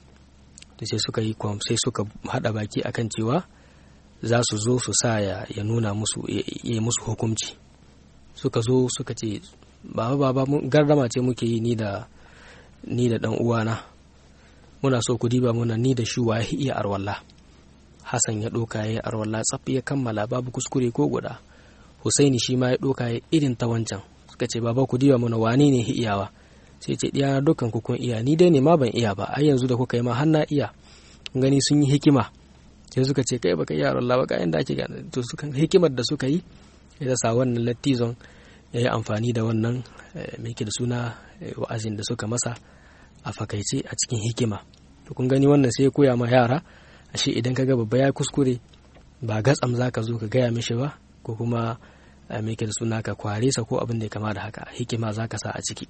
da sai suka yi sai suka hada baki akan cewa za su zo su sa ya, ya nuna musu ya yi musu hukunci suka zo suka ce baba baba gardama ce muke yi ni da ni da dan uwana muna so ku diba muna ni da shi wa iya arwalla Hassan ya ɗoka ya yi arwalla tsaf ya kammala babu kuskure ko guda Husaini shi ma ya ɗoka ya irin ta wancan suka ce baba ku diba muna wane ne iyawa sai ce ɗiya dukkan ku kun iya ni dai ne ma ban iya ba ai yanzu da kuka yi ma har na iya gani sun yi hikima sai suka ce kai baka iya arwalla ba ga inda ake gane to suka hikimar da suka yi ya sa wannan lattizon ya yi amfani da wannan mai da suna wa'azin da suka masa a fakaice a cikin hikima to kun gani wannan sai ya koya ma yara ashe idan ka ga babba ya kuskure ba gatsam za ka zo ka gaya mishi ba ko kuma mai da suna ka kware sa ko abin da ya kama da haka hikima za ka sa a ciki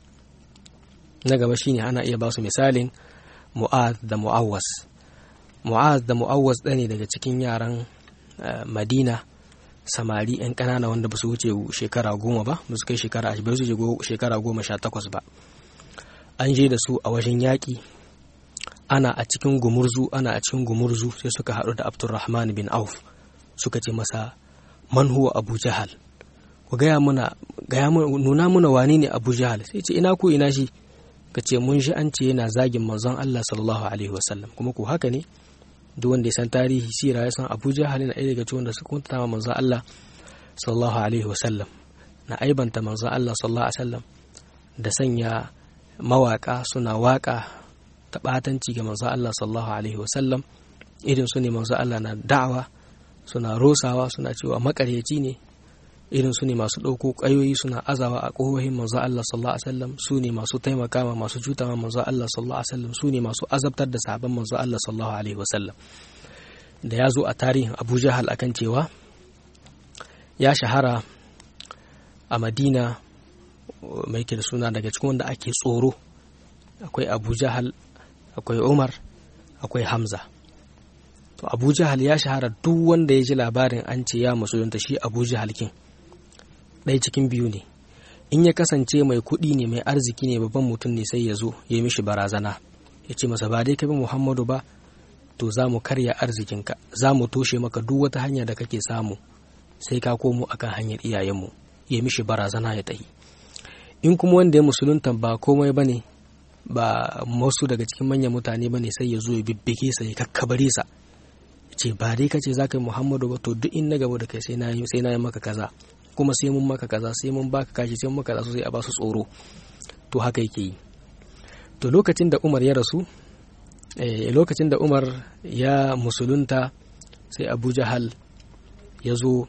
na gaba shine ana iya ba su misalin mu'az da mu'awwas mu'az da mu'awwas ɗaya ne daga cikin yaran madina samari 'yan ƙanana wanda ba su wuce shekara goma ba ba su kai shekara ba su shekara goma sha takwas ba an je da su a wajen yaƙi ana a cikin gumurzu ana a cikin gumurzu sai suka haɗu da abdulrahman bin auf suka ce masa man huwa abu jahal ku gaya muna gaya nuna muna wani ne abu jahal sai ce ina ku ina shi ka ce mun shi an ce yana zagin manzon allah sallallahu alaihi wasallam kuma ku haka ne duk wanda ya san tarihi sira ya san abu jahal na ɗaya daga cikin wanda suka kunta ma manzon allah sallallahu alaihi wasallam na aibanta manzon allah sallallahu alaihi wasallam da sanya mawaka suna waka ta ɓatanci ga manzo Allah sallallahu alaihi wasallam irin su ne manzo Allah na da'awa suna rosawa suna cewa makaryaci ne irin su ne masu ɗauko ƙayoyi suna azawa a ƙohohin manzo Allah sallallahu alaihi wasallam su ne masu taimaka ma masu cuta ma manzo Allah sallallahu alaihi wasallam su ne masu azabtar da sahabban manzo Allah sallallahu alaihi wasallam da ya zo a tarihin Abu Jahal akan cewa ya shahara a Madina mai ke da suna daga cikin wanda ake tsoro akwai Abu Jahal akwai Umar akwai Hamza to Abu Jahal ya shahara duk wanda ya ji labarin an ce ya musulunta shi Abu Jahal kin ɗaya cikin biyu ne in ya kasance mai kuɗi ne mai arziki ne babban mutum ne sai ya zo ya mishi barazana ya ce masa ba dai ka bi Muhammadu ba to za mu karya arzikinka za mu toshe maka duk wata hanya da kake samu sai ka komo akan hanyar iyayenmu ya mishi barazana ya tahi in kuma wanda ya musulunta ba komai bane ba wasu daga cikin manyan mutane bane sai ya zo ya bibbike sa ya kakkabare sa ce ba dai kace za ka yi muhammadu ba to duk in na gaba da kai sai na yi sai na yi maka kaza kuma sai mun maka kaza sai mun baka kashi sai mun maka kaza sai a ba su tsoro to haka yake yi to lokacin da umar ya rasu eh, lokacin da umar ya musulunta sai abu jahal ya zo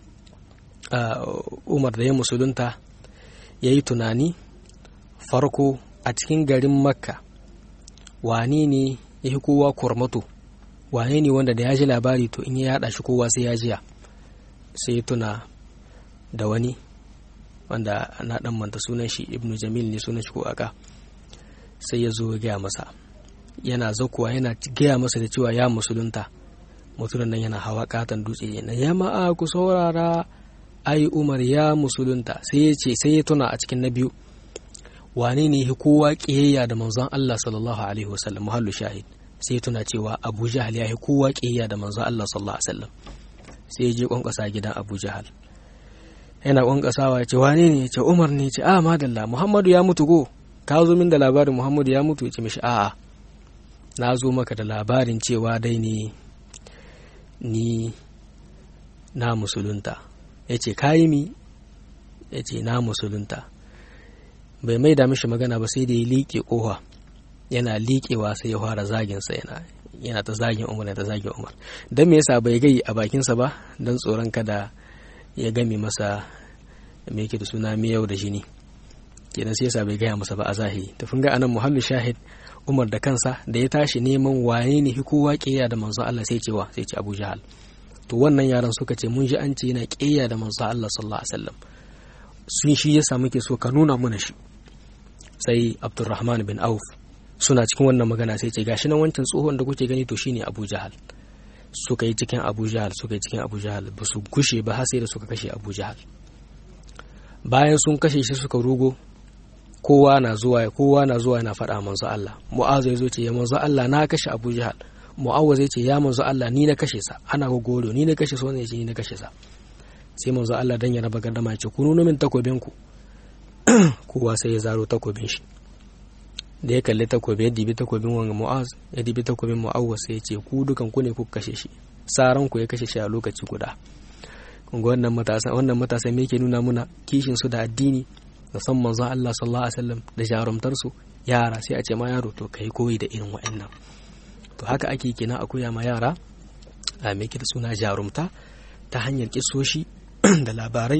umar da ya musulunta ya yi tunani farko a cikin garin makka wane ne ya fi kowa kurmato wane ne wanda da ya ji labari to in ya yada shi kowa sai ya jiya sai ya tuna da wani wanda na dan manta sunan shi ibnu jamil ne sunan shi ko aka sai ya zo ya gaya masa yana zakuwa yana gaya masa da cewa ya musulunta mutumin nan yana hawa katon dutse na ya ma'a ku saurara ai umar ya musulunta sai ya ce sai ya tuna a cikin na biyu wane ne kowa kiyayya da manzon Allah sallallahu alaihi wasallam muhallu shahid sai ya tuna cewa Abu Jahal ya kowa kiyayya da manzon Allah sallallahu alaihi wasallam sai ya je kwankwasa gidan Abu Jahal yana kwankwasawa ya ce wane ne ya ce Umar ne ya ce a madalla Muhammadu ya mutu go ka zo min da labarin Muhammadu ya mutu ya ce mishi a'a na zo maka da labarin cewa dai ne ni na musulunta ya ce kayi mi ya ce na musulunta bai mai da mishi magana ba sai da ya liƙe ƙofa yana liƙewa sai ya fara zaginsa yana yana ta zagin umar ta zagin umar don me yasa bai gai a bakinsa ba don tsoron kada ya game masa me yake da suna miyau da jini kenan sai yasa bai gaya masa ba a zahiri tafin ga anan muhammad shahid umar da kansa da ya tashi neman wane ne kowa ƙeya da manzo Allah sai cewa sai ce Abu Jahal to wannan yaran suka ce mun ji an ce yana ƙeya da manzo Allah sallallahu alaihi wasallam sun shi yasa muke so ka nuna mana shi sai Abdurrahman bin Auf suna cikin wannan magana sai ce gashi nan wancan tsohon da kuke gani to shine Abu Jahal suka yi cikin abu jahal suka yi cikin abu jahal ba su gushe ba har sai da suka kashe abu jahal bayan sun kashe shi suka rugo kowa na zuwa kowa na zuwa yana faɗa manzo Allah mu'azu ya zo ce ya manzo Allah na kashe abu jahal mu'awaz ya ce ya manzo Allah ni na kashe sa ana gogoro ni na kashe sa wannan ya ce ni na kashe sa sai manzo Allah dan ya raba gardama ya ce ku nuno min takobin ku kowa sai ya zaro takobin shi da ya kalli takobi ya dibi takobin wanga mu'az ya dibi takobin mu'awwas sai ya ce ku dukan ku ne kuka kashe shi saran ku ya kashe shi a lokaci guda kun ga wannan matasa wannan matasa me yake nuna muna kishin su da addini da san manzo Allah sallallahu alaihi wasallam da jarumtar su yara sai a ce ma yaro to kai koyi da irin wa'annan to haka ake kina a koya ma yara a me da suna jarumta ta hanyar kisoshi da labarai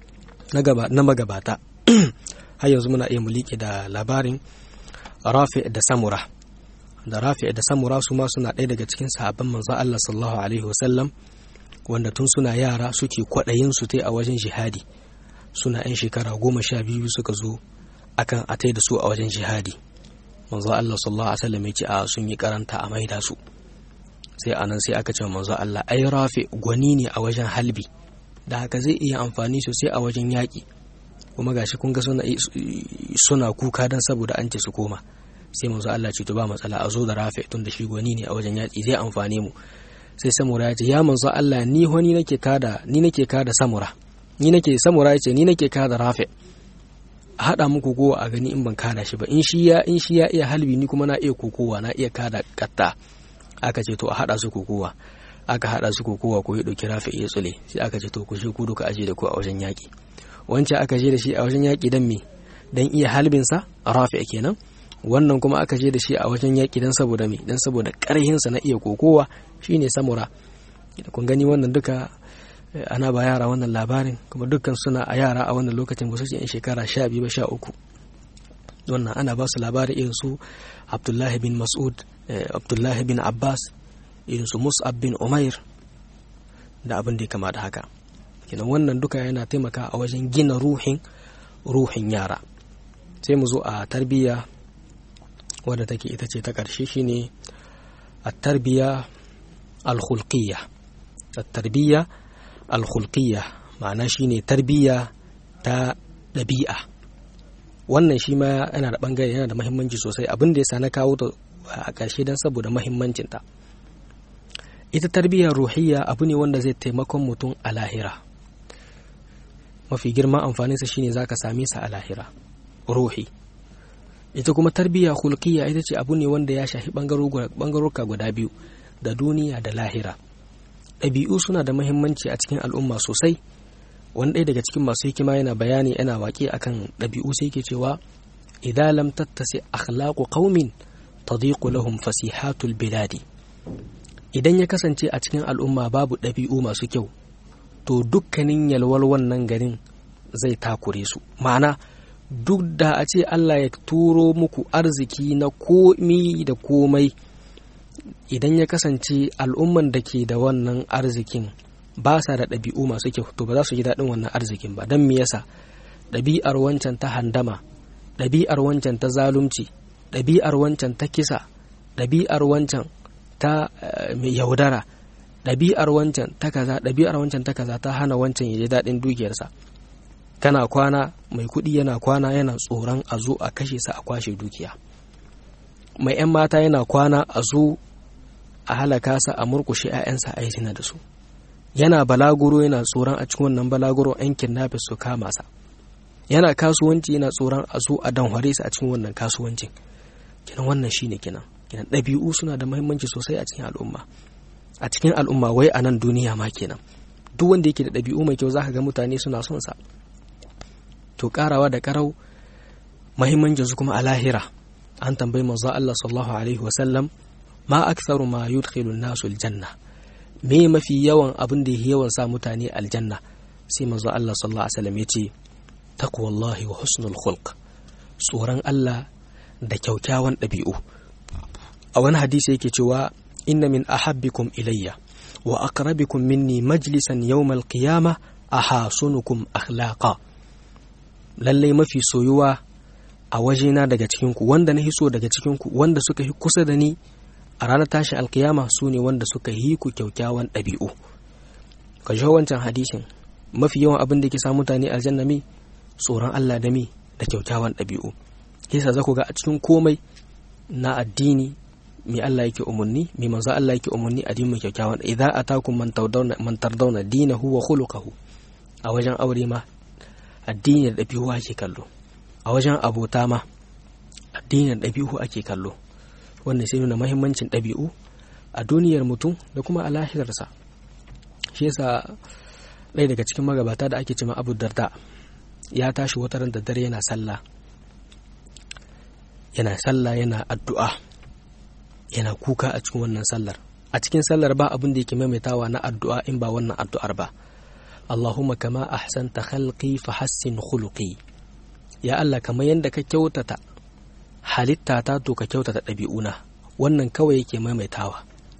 na magabata har yanzu muna iya mulike da labarin rafi da samura da rafi da samura su ma suna ɗaya daga cikin sahabban manzon Allah sallallahu alaihi wasallam wanda tun suna yara suke kwaɗayin su tai a wajen jihadi suna yan shekara goma sha biyu suka zo akan a tai da su a wajen jihadi manzon Allah sallallahu alaihi wasallam ya ce a sun yi karanta a maida su sai anan sai aka ce manzon Allah ai rafi gwani ne a wajen halbi da haka zai iya amfani sosai a wajen yaƙi kuma gashi kun ga suna suna kuka dan saboda an ce su koma sai manzo Allah ce to ba matsala a zo da rafi tun da shi gwani ne a wajen yaƙi zai amfane mu sai samura ya ce ya manzo Allah ni wani nake kada ni nake kada samura ni nake samura ya ce ni nake kada rafi a haɗa muku kowa a gani in ban kada shi ba in shi ya in shi ya iya halbi ni kuma na iya kokowa na iya kada katta aka ce to a haɗa su kokowa aka haɗa su kokowa ko ya ɗauki rafi ya tsule sai aka ce to ku shi ku duka aje da ku a wajen yaƙi wancan aka je da shi a wajen yaƙi don me don iya halbinsa rafi kenan wannan kuma aka je da shi a wajen yaƙi don saboda me don saboda ƙarhinsa na iya kokowa shine samura kun gani wannan duka ana ba yara wannan labarin kuma dukkan suna a yara a wannan lokacin ba su ce shekara sha biyu ba sha uku wannan ana ba su labarin irin su abdullahi bin mas'ud abdullahi bin abbas irin su mus'ab bin umair da abin da ya kama da haka kenan wannan duka yana taimaka a wajen gina ruhin ruhin yara sai mu zo a tarbiyya wadda take ita ce ta ƙarshe shine a tarbiyya alkhulqiyya tarbiyya alkhulqiyya ma'ana shine tarbiyya ta ɗabi'a wannan shi ma yana da ɓangare yana da mahimmanci sosai abin da ya sa na kawo ta a ƙarshe don saboda mahimmancinta ita tarbiyyar ruhiyya abu ne wanda zai taimakon mutum a lahira mafi girman amfaninsa shine zaka same sa a lahira ruhi ita kuma tarbiyya hulkiya ita ce abu ne wanda ya shafi bangaroka guda biyu da duniya da lahira ɗabi'u suna da mahimmanci a cikin al'umma sosai wani ɗaya daga cikin masu hikima yana bayani yana waƙe akan ɗabi'u sai ke cewa idan lam tattasi akhlaqu qaumin tadiqu lahum fasihatul biladi idan ya kasance a cikin al'umma babu ɗabi'u masu kyau to dukkanin yalwar wannan garin zai takure su ma'ana duk da a ce Allah ya turo muku arziki na komi da komai idan ya kasance al'umman da ke da wannan arzikin ba sa da ɗabi'u masu kyau to ba za su ji daɗin wannan arzikin ba don me yasa ɗabi'ar wancan ta handama ɗabi'ar wancan ta zalunci ɗabi'ar wancan ta kisa ɗabi'ar wancan ta mai yaudara ɗabi'ar wancan ta kaza ɗabi'ar wancan ta kaza ta hana wancan ya ji daɗin dukiyarsa kana kwana mai kuɗi yana kwana yana tsoron a zo a kashe sa a kwashe dukiya mai 'yan mata yana kwana a zo a halaka sa a murkushe 'ya'yansa a yi da su yana balaguro yana tsoron a cikin wannan balaguro 'yan kidnappers su kama sa yana kasuwanci yana tsoron a zo a danhware sa a cikin wannan kasuwancin kinan wannan shine kinan kenan ɗabi'u suna da mahimmanci sosai a cikin al'umma a cikin al'umma wai a nan duniya ma kenan duk wanda yake da ɗabi'u mai kyau zaka ga mutane suna son sa to karawa da karau mahimmancin su kuma a lahira an tambayi manzo Allah sallallahu alaihi wasallam ma aktharu ma yudkhilu an-nasu aljanna me mafi yawan abin da yake yawan sa mutane aljanna sai manzo Allah sallallahu alaihi wasallam yace taqwallahi wa husnul khulq tsoron Allah da kyaukyawan ɗabi'u a wani hadisi yake cewa inna min ahabbikum ilayya wa aqrabikum minni majlisan yawmal qiyamah ahasunukum akhlaqa lalle mafi soyuwa a wajena daga cikinku wanda na hiso daga cikinku wanda suka yi kusa da ni a ranar tashin alkiyama su ne wanda suka yi ku kyaukyawan ɗabi'u ka ji wancan hadisin mafi yawan abin da ke sa mutane aljanna mi tsoron Allah da mi da kyaukyawan ɗabi'u yasa za ku ga a cikin komai na addini mai Allah yake umarni mai manzo Allah yake umarni addinin kyaukyawan idza atakum man tardawna man tardawna dinahu wa khuluquhu a wajen aure ma addini da ɗabi'u ake kallo a wajen abota ma addini da ɗabi'u ake kallo wannan sai nuna mahimmancin ɗabi'u a duniyar mutum da kuma a lahirarsa shi yasa ɗaya daga cikin magabata da ake cima abu darda ya tashi wata ran da dare yana sallah yana sallah yana addu'a yana kuka a cikin wannan sallar a cikin sallar ba abin da yake maimaitawa na addu'a in ba wannan addu'ar ba Allahumma kama ahsanta khalqi fa hassin khuluqi ya Allah kamar yadda ka kyautata halitta ta to ka kyautata ɗabi'una wannan kawai yake maimaitawa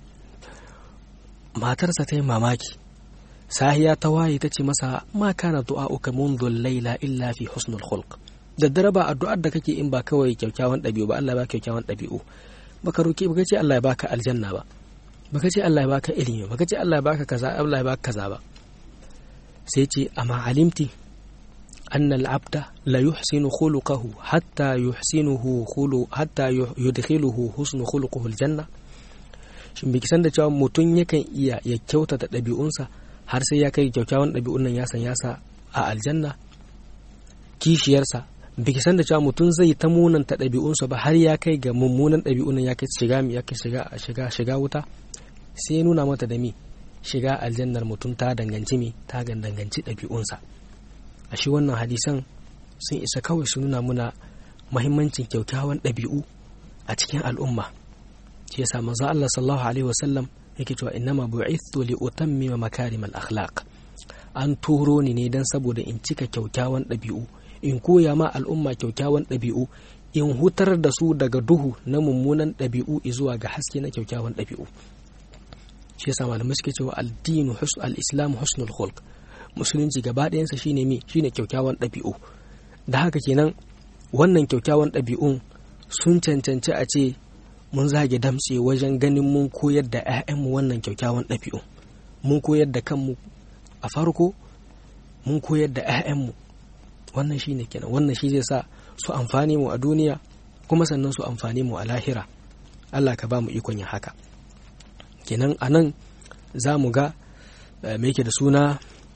matarsa ta yi mamaki sahiya ta waye ta ce masa ma kana du'a'uka منذ laila illa fi husnul khulq daddare ba addu'ar da kake in ba kawai kyakkyawan ɗabi'u ba Allah ba kyakkyawan ɗabi'u baka roki baka ce Allah ya baka aljanna ba baka ce Allah ya baka ilimi baka ce Allah ya baka kaza Allah ya baka kaza ba sai ce amma alimti anna al-abda la yuhsinu khuluquhu hatta yuhsinuhu khulu hatta yudkhiluhu husnu khuluquhu al-janna shin biki san da cewa mutum yakan iya ya kyautata ɗabi'unsa har sai ya kai kyakkyawan ɗabi'un nan ya san ya sa a aljanna kishiyarsa biki san da cewa mutum zai ta munanta ɗabi'unsa ba har ya kai ga mummunan ɗabi'un nan ya kai shiga ya kai shiga shiga shiga wuta sai ya nuna mata da mi shiga aljannar mutum ta danganci mi ta danganci ɗabi'unsa a shi wannan hadisan sun isa kawai su nuna muna mahimmancin kyakkyawan ɗabi'u a cikin al'umma shi yasa manzo Allah sallallahu alaihi wasallam yake cewa innama bu'ithtu li utammima makarim al-akhlaq an turo ni ne dan saboda in cika kyaukyawan ɗabi'u in koya ma al'umma kyaukyawan ɗabi'u in hutar da su daga duhu na mummunan ɗabi'u zuwa ga haske na kyaukyawan ɗabi'u shi yasa malamai suke cewa al-dinu al-islam husnul khulq musulunci gaba ɗayansa shine mi shine kyaukyawan ɗabi'u da haka kenan wannan kyaukyawan ɗabi'un sun cancanci a ce mun zage damtse wajen ganin mun koyar da 'ya'yanmu wannan kyaukyawan ɗabi'u mun koyar da kanmu a farko mun koyar da 'ya'yanmu wannan shi ne kenan wannan shi zai sa su amfani mu a duniya kuma sannan su amfani mu a lahira allah ka ba mu ikon yin haka kenan a nan za mu ga me yake da suna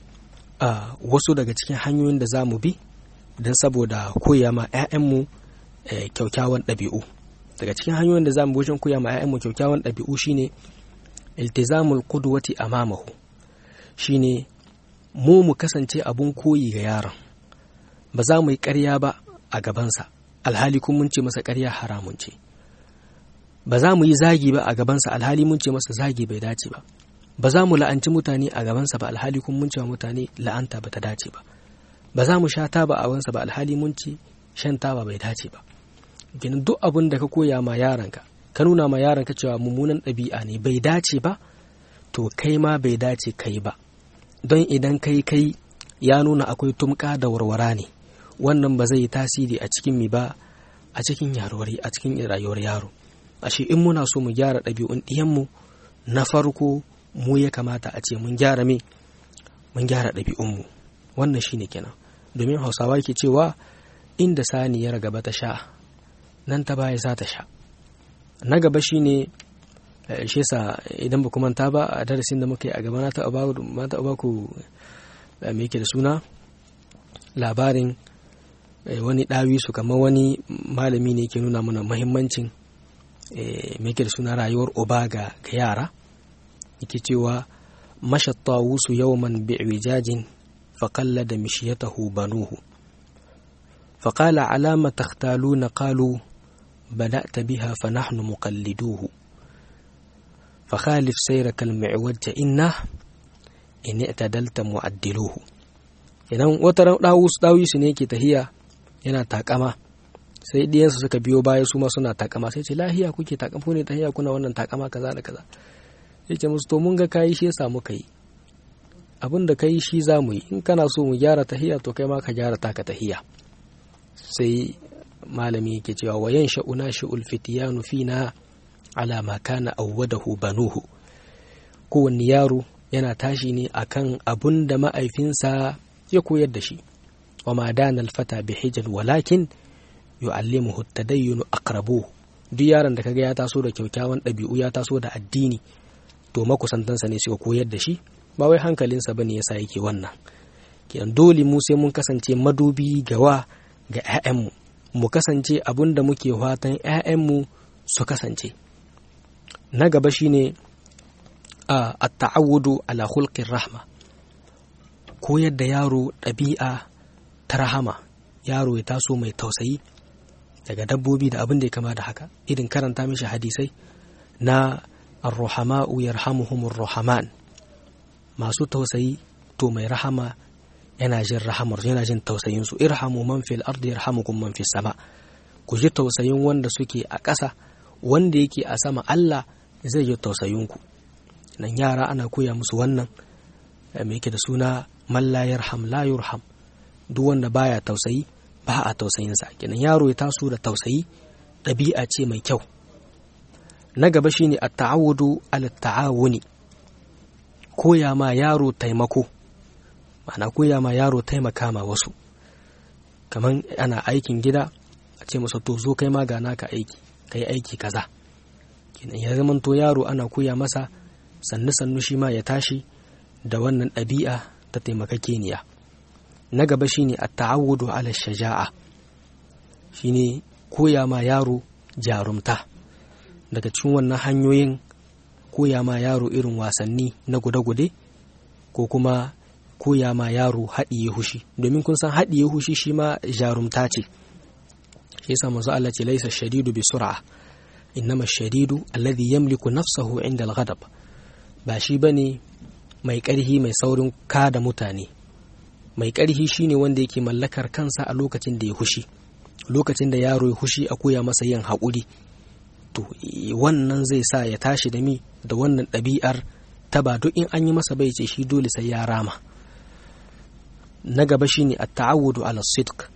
wasu daga cikin hanyoyin da za mu bi don saboda koya ma 'ya'yanmu kyaukyawan ɗabi'u daga cikin hanyoyin da za mu wajen koya ma 'ya'yanmu kyaukyawan ɗabi'u shine iltizamul qudwati amamahu shine mu mu kasance abun koyi ga yaron ba za mu yi ƙarya ba a gabansa alhali kun mun ce masa ƙarya haramun ce ba za mu yi zagi ba a gabansa alhali mun ce masa zagi bai dace ba ba za mu la'anci mutane a gabansa ba alhali kun mun ce mutane la'anta ba ta dace ba ba za mu sha taba a gabansa ba alhali mun ce shan taba bai dace ba ginin duk abin da ka koya ma yaranka ka nuna ma yaranka cewa mummunan ɗabi'a ne bai dace ba to kai ma bai dace kai ba don idan kai kai ya nuna akwai tumka da warwara ne wannan ba zai yi tasiri a cikin mi ba a cikin yarwari a cikin rayuwar yaro ashe in muna so mu gyara ɗabi'un ɗiyanmu na farko mu ya kamata a ce mun gyara me mun gyara ɗabi'unmu wannan shine kenan domin hausawa ke cewa inda saniyar gaba ta sha nan ta baya za ta sha na gaba shine shi yasa idan ba manta ba a darasin da muka yi a gaba na taɓa ba ku me yake da suna labarin wani ɗawi su kamar wani malami ne ke nuna mana mahimmancin me yake da suna rayuwar oba ga yara yake cewa mashatta wusu yawman bi'wijajin faƙalla da mishiyatahu banuhu فقال على ما تختالون قالوا بدأت بها فنحن مقلدوه فخالف سيرك المعوج إنه إن اعتدلت معدلوه idan wata ɗawisu ne ke tahiya yana takama sai ɗiyansu suka biyo baya su ma suna takama sai ce lahiya kuke takama ne tahiya kuna wannan takama kaza da kaza sai ce musu to mun ga kayi shi ya samu kai abin da kai shi za mu yi in kana so mu gyara tahiya to kai ma ka gyara taka tahiya sai malami yake cewa wa yan sha'una shi'ul fitiyanu fina ala ma kana awwadahu banuhu kowanne yaro yana tashi ne akan abun da ma'aifinsa ya koyar da shi wa ma dana alfata bi hijal walakin yu'allimuhu tadayyunu aqrabuhu duk yaron da kaga ya taso da kyakkyawan ɗabi'u ya taso da addini to makusantansa ne suka koyar da shi ba wai hankalinsa bane yasa yake wannan kenan dole mu sai mun kasance madubi gawa ga 'ya'yanmu mu kasance abun da muke fatan 'ya'yanmu su kasance na gaba shine a at-ta'awudu ala khulqir rahma koyar da yaro ɗabi'a ta rahama yaro ya taso mai tausayi daga dabbobi da abin da ya kama da haka irin karanta mishi hadisai na ar-ruhama'u yarhamuhumur ruhaman masu tausayi to mai rahama yana jin rahamar yana jin tausayin su irhamu man fil ardi yarhamukum man fis sama ku ji tausayin wanda suke a ƙasa wanda yake a sama Allah zai ji tausayin ku nan yara ana koya musu wannan me yake da suna man la yarham la yurham duk wanda baya tausayi ba a tausayinsa kenan yaro ya taso da tausayi ɗabi'a ce mai kyau na gaba shine at-ta'awudu ala ta'awuni koya ma yaro taimako ma'ana koya ma yaro taimaka ma wasu kamar ana aikin gida a ce masa to zo kai ma ga naka aiki kai aiki kaza kenan ya zama to yaro ana koya masa sannu sannu shi ma ya tashi da wannan ɗabi'a ta taimakakeniya na gaba shine at-ta'awudu ala shaja'a shine koya ma yaro jarumta daga cikin wannan hanyoyin koya ma yaro irin wasanni na gude-gude ko kuma koya ma yaro haɗiye hushi domin kun san haɗiye hushi shi ma jarumta ce shi yasa manzo Allah ce laisa shadidu bi sur'a innama shadidu alladhi yamliku nafsahu inda al-ghadab ba shi bane mai ƙarhi mai saurin kada mutane mai ƙarhi shine wanda yake mallakar kansa a lokacin da ya hushi lokacin da yaro ya hushi a koya masa yin haƙuri to wannan zai sa ya tashi da mi da wannan ɗabi'ar ta ba duk in an yi masa bai ce shi dole sai ya rama na gaba shine at-ta'awudu ala sidq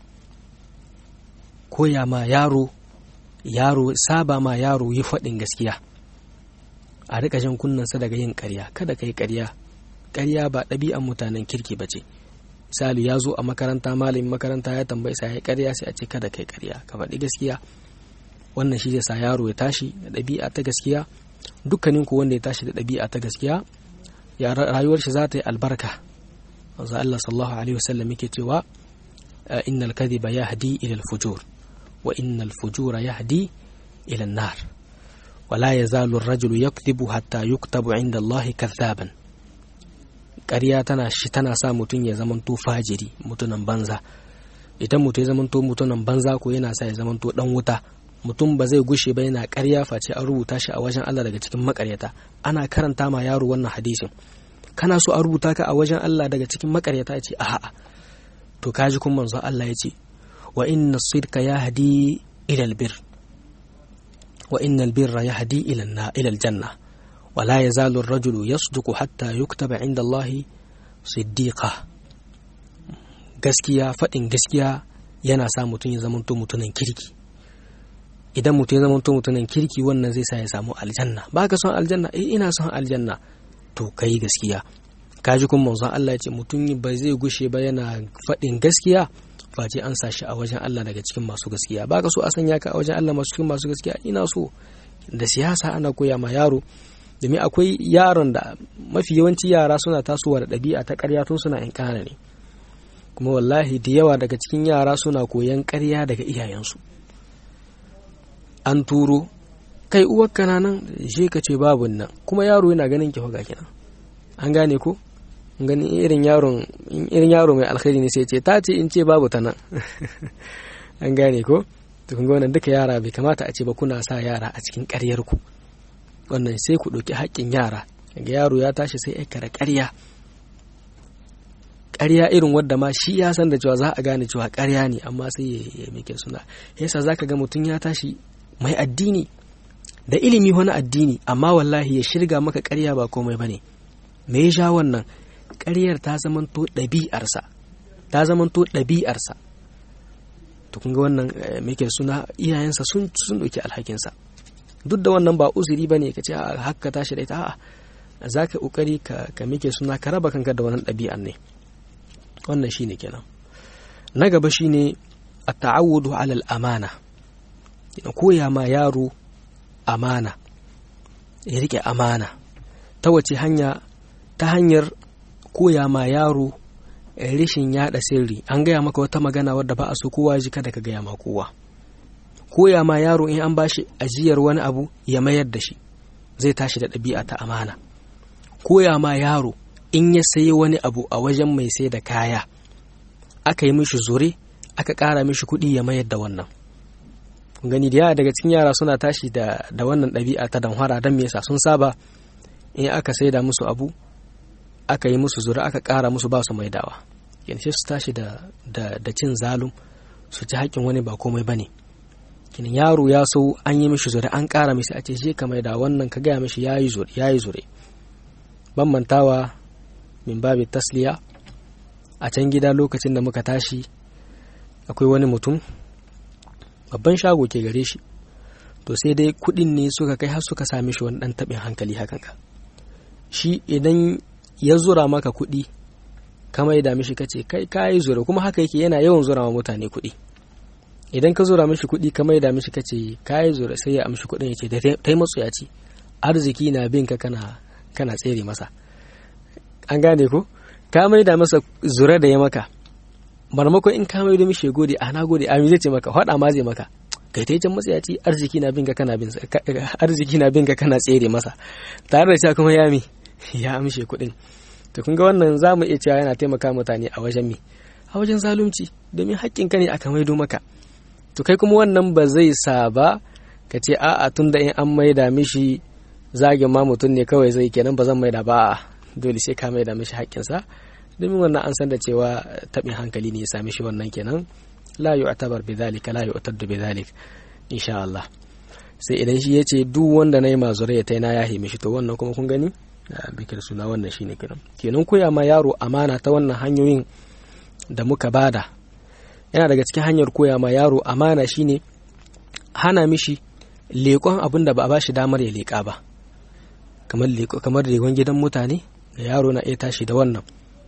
koya ma yaro yaro saba ma yaro yi faɗin gaskiya a rika jan kunnansa daga yin ƙarya kada ka yi ƙarya ƙarya ba ɗabi'an mutanen kirki ba ce misali ya zo a makaranta malamin makaranta ya tambayi sa ya ƙarya sai a ce kada kai ƙarya ka faɗi gaskiya wannan shi zai sa yaro ya tashi da ɗabi'a ta gaskiya dukkanin ku wanda ya tashi da ɗabi'a ta gaskiya ya rayuwar shi za ta yi albarka wanzu Allah sallallahu alaihi wasallam yake cewa innal kadhiba yahdi ila al-fujur wa innal fujura yahdi ila an-nar ولا يزال الرجل يكذب حتى يكتب عند الله كذابا ƙarya tana shi tana sa mutum ya zamanto fajiri mutunan banza idan mutum ya zamanto mutunan banza ko yana sa ya zamanto dan wuta mutum ba zai gushe ba yana ƙarya face an rubuta shi a wajen Allah daga cikin makaryata ana karanta ma yaro wannan hadisin kana so a rubuta ka a wajen Allah daga cikin makaryata ya ce a'a to kaji kun manzo Allah ya ce wa inna sidka yahdi ila albir wa inna albirra yahdi ila ila aljanna ولا يزال الرجل يصدق حتى يكتب عند الله صديقا gaskiya faɗin gaskiya yana sa mutum ya zamanto mutumin kirki idan mutum ya zamanto mutumin kirki wannan zai sa ya samu aljanna ba ka son aljanna eh ina son aljanna to kai gaskiya kaji kuma manzon Allah ya ce mutum ba zai gushe ba yana faɗin gaskiya face an sa shi a wajen Allah daga cikin masu gaskiya ba ka so a sanya ka a wajen Allah masu cikin masu gaskiya ina so da siyasa ana koya ma yaro domin akwai yaron da mafi yawanci yara suna tasowa da ɗabi'a ta ƙarya tun suna in ƙana ne kuma wallahi da yawa daga cikin yara suna koyan ƙarya daga iyayensu an turo kai uwar kana nan je ka ce babu nan kuma yaro yana ganin ki ga kenan an gane ko ganin irin yaron irin yaro mai alkhairi ne sai ce ta ce in ce babu ta nan an gane ko to kun ga wannan duka yara bai kamata a ce ba kuna sa yara a cikin ƙaryar ku wannan sai ku ɗauki haƙƙin yara ga yaro ya tashi sai ya kara ƙarya ƙarya irin wadda ma shi ya san da cewa za a gane cewa ƙarya ne amma sai ya mike suna yasa za ka ga mutum ya tashi mai addini da ilimi wani addini amma wallahi ya shirga maka ƙarya ba komai ba ne me ya sha wannan ƙaryar ta zamanto ɗabi'arsa ta zamanto ɗabi'arsa to kun ga wannan mike suna iyayensa sun ɗauki alhakinsa duk da wannan ba uzuri bane ka ce a haka tashi da ita a'a za ka kokari ka ka mike suna ka raba kanka da wannan ɗabi'an ne wannan shine kenan na gaba shine at-ta'awudu 'ala al-amana koya ma yaro amana ya rike amana ta wace hanya ta hanyar koya ma yaro rashin yada sirri an gaya maka wata magana wadda ba a so kowa ji kada ka gaya ma kowa koya ma yaro in an bashi ajiyar wani abu ya mayar da shi zai tashi da ɗabi'a ta amana koya ma yaro in ya sayi wani abu a wajen mai sai da kaya aka yi mishi zure aka ƙara mishi kuɗi ya mayar da wannan gani da yawa daga cikin yara suna tashi da, da wannan ɗabi'a ta danhwara don me yasa sun saba in aka saida musu abu aka yi musu zura aka ƙara musu ba su maidawa yanzu su tashi da, da, da cin zalum su ci haƙƙin wani ba komai ba ne kinin yaro ya so an yi mishi zure an ƙara mishi a ce shi ka maida wannan ka gaya mishi ya yi zure ban mantawa min babi tasliya a can gida lokacin da muka tashi akwai wani mutum babban shago ke gare shi to sai dai kudin ne suka kai har suka sami shi wani dan tabin hankali hakan ka shi idan ya zura maka kudi kama ya dami shi kace kai kai zura kuma haka yake yana yawan zura wa mutane kudi idan ka zura mishi kudi kama ya dami shi kace kai zura sai ya amshi kudin yace dai matsu ya ci arziki na bin ka kana kana tsere masa an gane ko ka mai da masa zura da ya maka marmakon in ka mai da mishi gode a na gode amin zai ce maka faɗa ma zai maka kai ta can matsayaci arziki na bin ka kana bin arziki na bin ka kana tsere masa tare da cewa kuma ya mi ya amshe kuɗin to kun ga wannan za mu iya cewa yana taimaka mutane a wajen mi a wajen zalunci domin haƙƙin ka ne aka maido maka to kai kuma wannan ba zai sa ba ka ce a'a tun da in an maida mishi zagin ma mutum ne kawai zai kenan ba zan maida ba dole sai ka maida mishi haƙƙinsa domin wannan an san da cewa taɓin hankali ne ya sami shi wannan kenan la yu'tabar bi dhalika la yu'taddu bi dhalik insha Allah sai idan shi yace duk wanda nayi mazure ya taina ya himi shi to wannan kuma kun gani bikir suna wannan shine kenan kenan koya ma yaro amana ta wannan hanyoyin da muka bada yana daga cikin hanyar koya ma yaro amana shine hana mishi leƙon abin da ba a bashi damar ya leƙa ba kamar kamar leƙon gidan mutane da yaro na iya tashi da wannan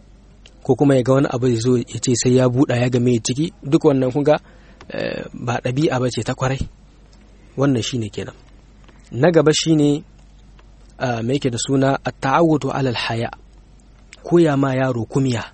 ko kuma ya ga wani abu zo ya ce sai ya buɗa ya game ciki duk wannan kun ga ba ɗabi'a ba ce ta kwarai wannan shine kenan na gaba shine mai yake da suna a ta'awudu alal haya koya ma yaro kumiya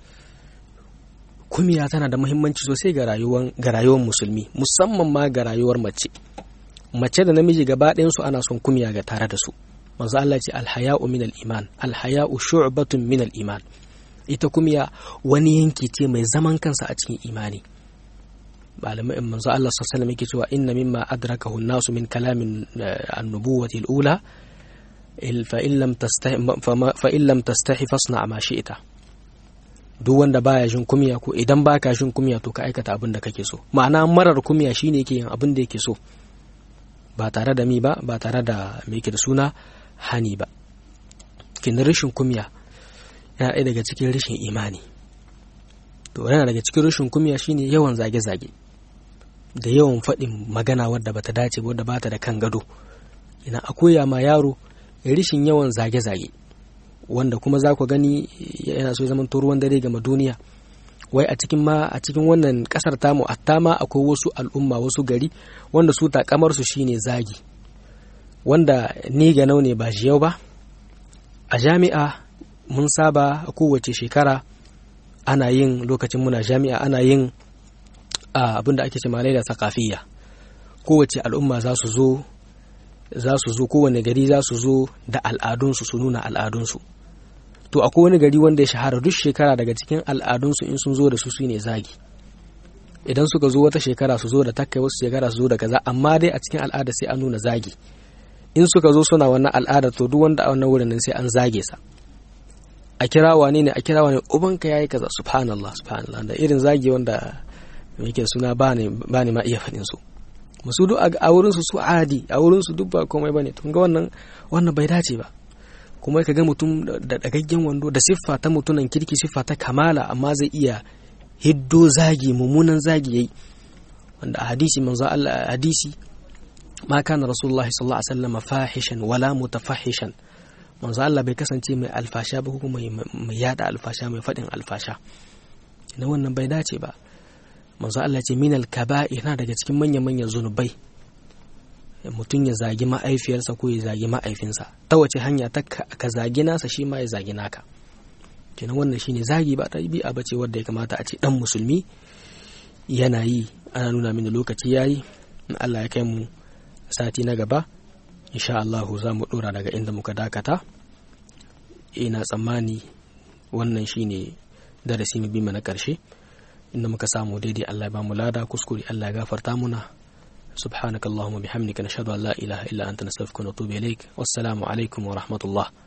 kumiya tana da muhimmanci sosai ga rayuwar ga rayuwar musulmi musamman ma ga rayuwar mace mace da namiji gaba ɗayan su ana son kumiya ga tare da su manzo Allah ce alhaya'u min al-iman alhaya'u shu'batun min al-iman ita kumiya wani yanki ce mai zaman kansa a cikin imani malamai manzo Allah sallallahu alaihi yake cewa inna mimma adrakahu an-nasu min kalamin an-nubuwati al-ula fa in lam tastahi fa in lam tastahi fasna ma shi'ta duk wanda baya jin kumiya ko idan baka jin kumiya to ka aikata abin da kake so ma'ana marar kumiya shine yake yin abin da yake so ba tare da mi ba ba tare da me yake da suna hani ba kin rashin kumiya yana ɗaya daga cikin rashin imani to yana daga cikin rashin kumiya shine yawan zage-zage da yawan faɗin magana wadda bata dace wadda bata da kan gado ina a koya ma yaro rashin yawan zage-zage wanda kuma za ku gani yana so zaman ruwan dare gama duniya wai a cikin ma a cikin wannan kasar tamu hatta ma akwai wasu al'umma wasu gari wanda su takamar su shine zagi wanda ni ga ne ba yau ba a jami'a mun saba a kowace shekara ana yin lokacin muna jami'a ana yin abinda ake ce malaila sakafiyya kowace al'umma za su zo za su zo kowane gari za su zo da al'adunsu su nuna al'adunsu to akwai wani gari wanda ya shahara duk shekara daga cikin al'adunsu in sun zo da su su ne zagi idan suka zo wata shekara su zo da takai wasu shekara su zo da kaza amma dai a cikin al'ada sai an nuna zagi in suka zo suna wannan al'ada to duk wanda a wannan wurin nan sai an zage sa a kira wane ne a kira wane ubanka yayi kaza subhanallah subhanallah da irin zagi wanda yake suna ba ne ba ne ma iya faɗin su musu duk a wurin su su adi a wurin su duk ba komai bane tun ga wannan wannan bai dace ba kuma ka ga mutum da dagaggen wando da siffa ta mutunan kirki siffa ta kamala amma zai iya hiddo zagi mummunan zagi yayi wanda a hadisi manzo Allah hadisi ma kana rasulullahi sallallahu alaihi wasallam fahishan wala mutafahishan manzo Allah bai kasance mai alfasha ba kuma mai yada alfasha mai fadin alfasha ina wannan bai dace ba manzo Allah ce minal kaba'ir na daga cikin manyan manyan zunubai mutum ya zagi ma'aifiyarsa ko ya zagi ma'aifinsa ta wace hanya ta ka zagi nasa shi ma ya zagi naka kenan wannan shine zagi ba ta bi'a bace wadda ya kamata a ce dan musulmi yana yi ana nuna mini lokaci yayi in Allah ya kai mu sati na gaba insha Allah za mu dora daga inda muka dakata ina tsammani wannan shine darasi mu bi na karshe inda muka samu daidai Allah ya ba mu lada kuskure Allah ya gafarta muna سبحانك اللهم وبحمدك نشهد أن لا إله إلا أنت نستغفرك ونتوب إليك والسلام عليكم ورحمة الله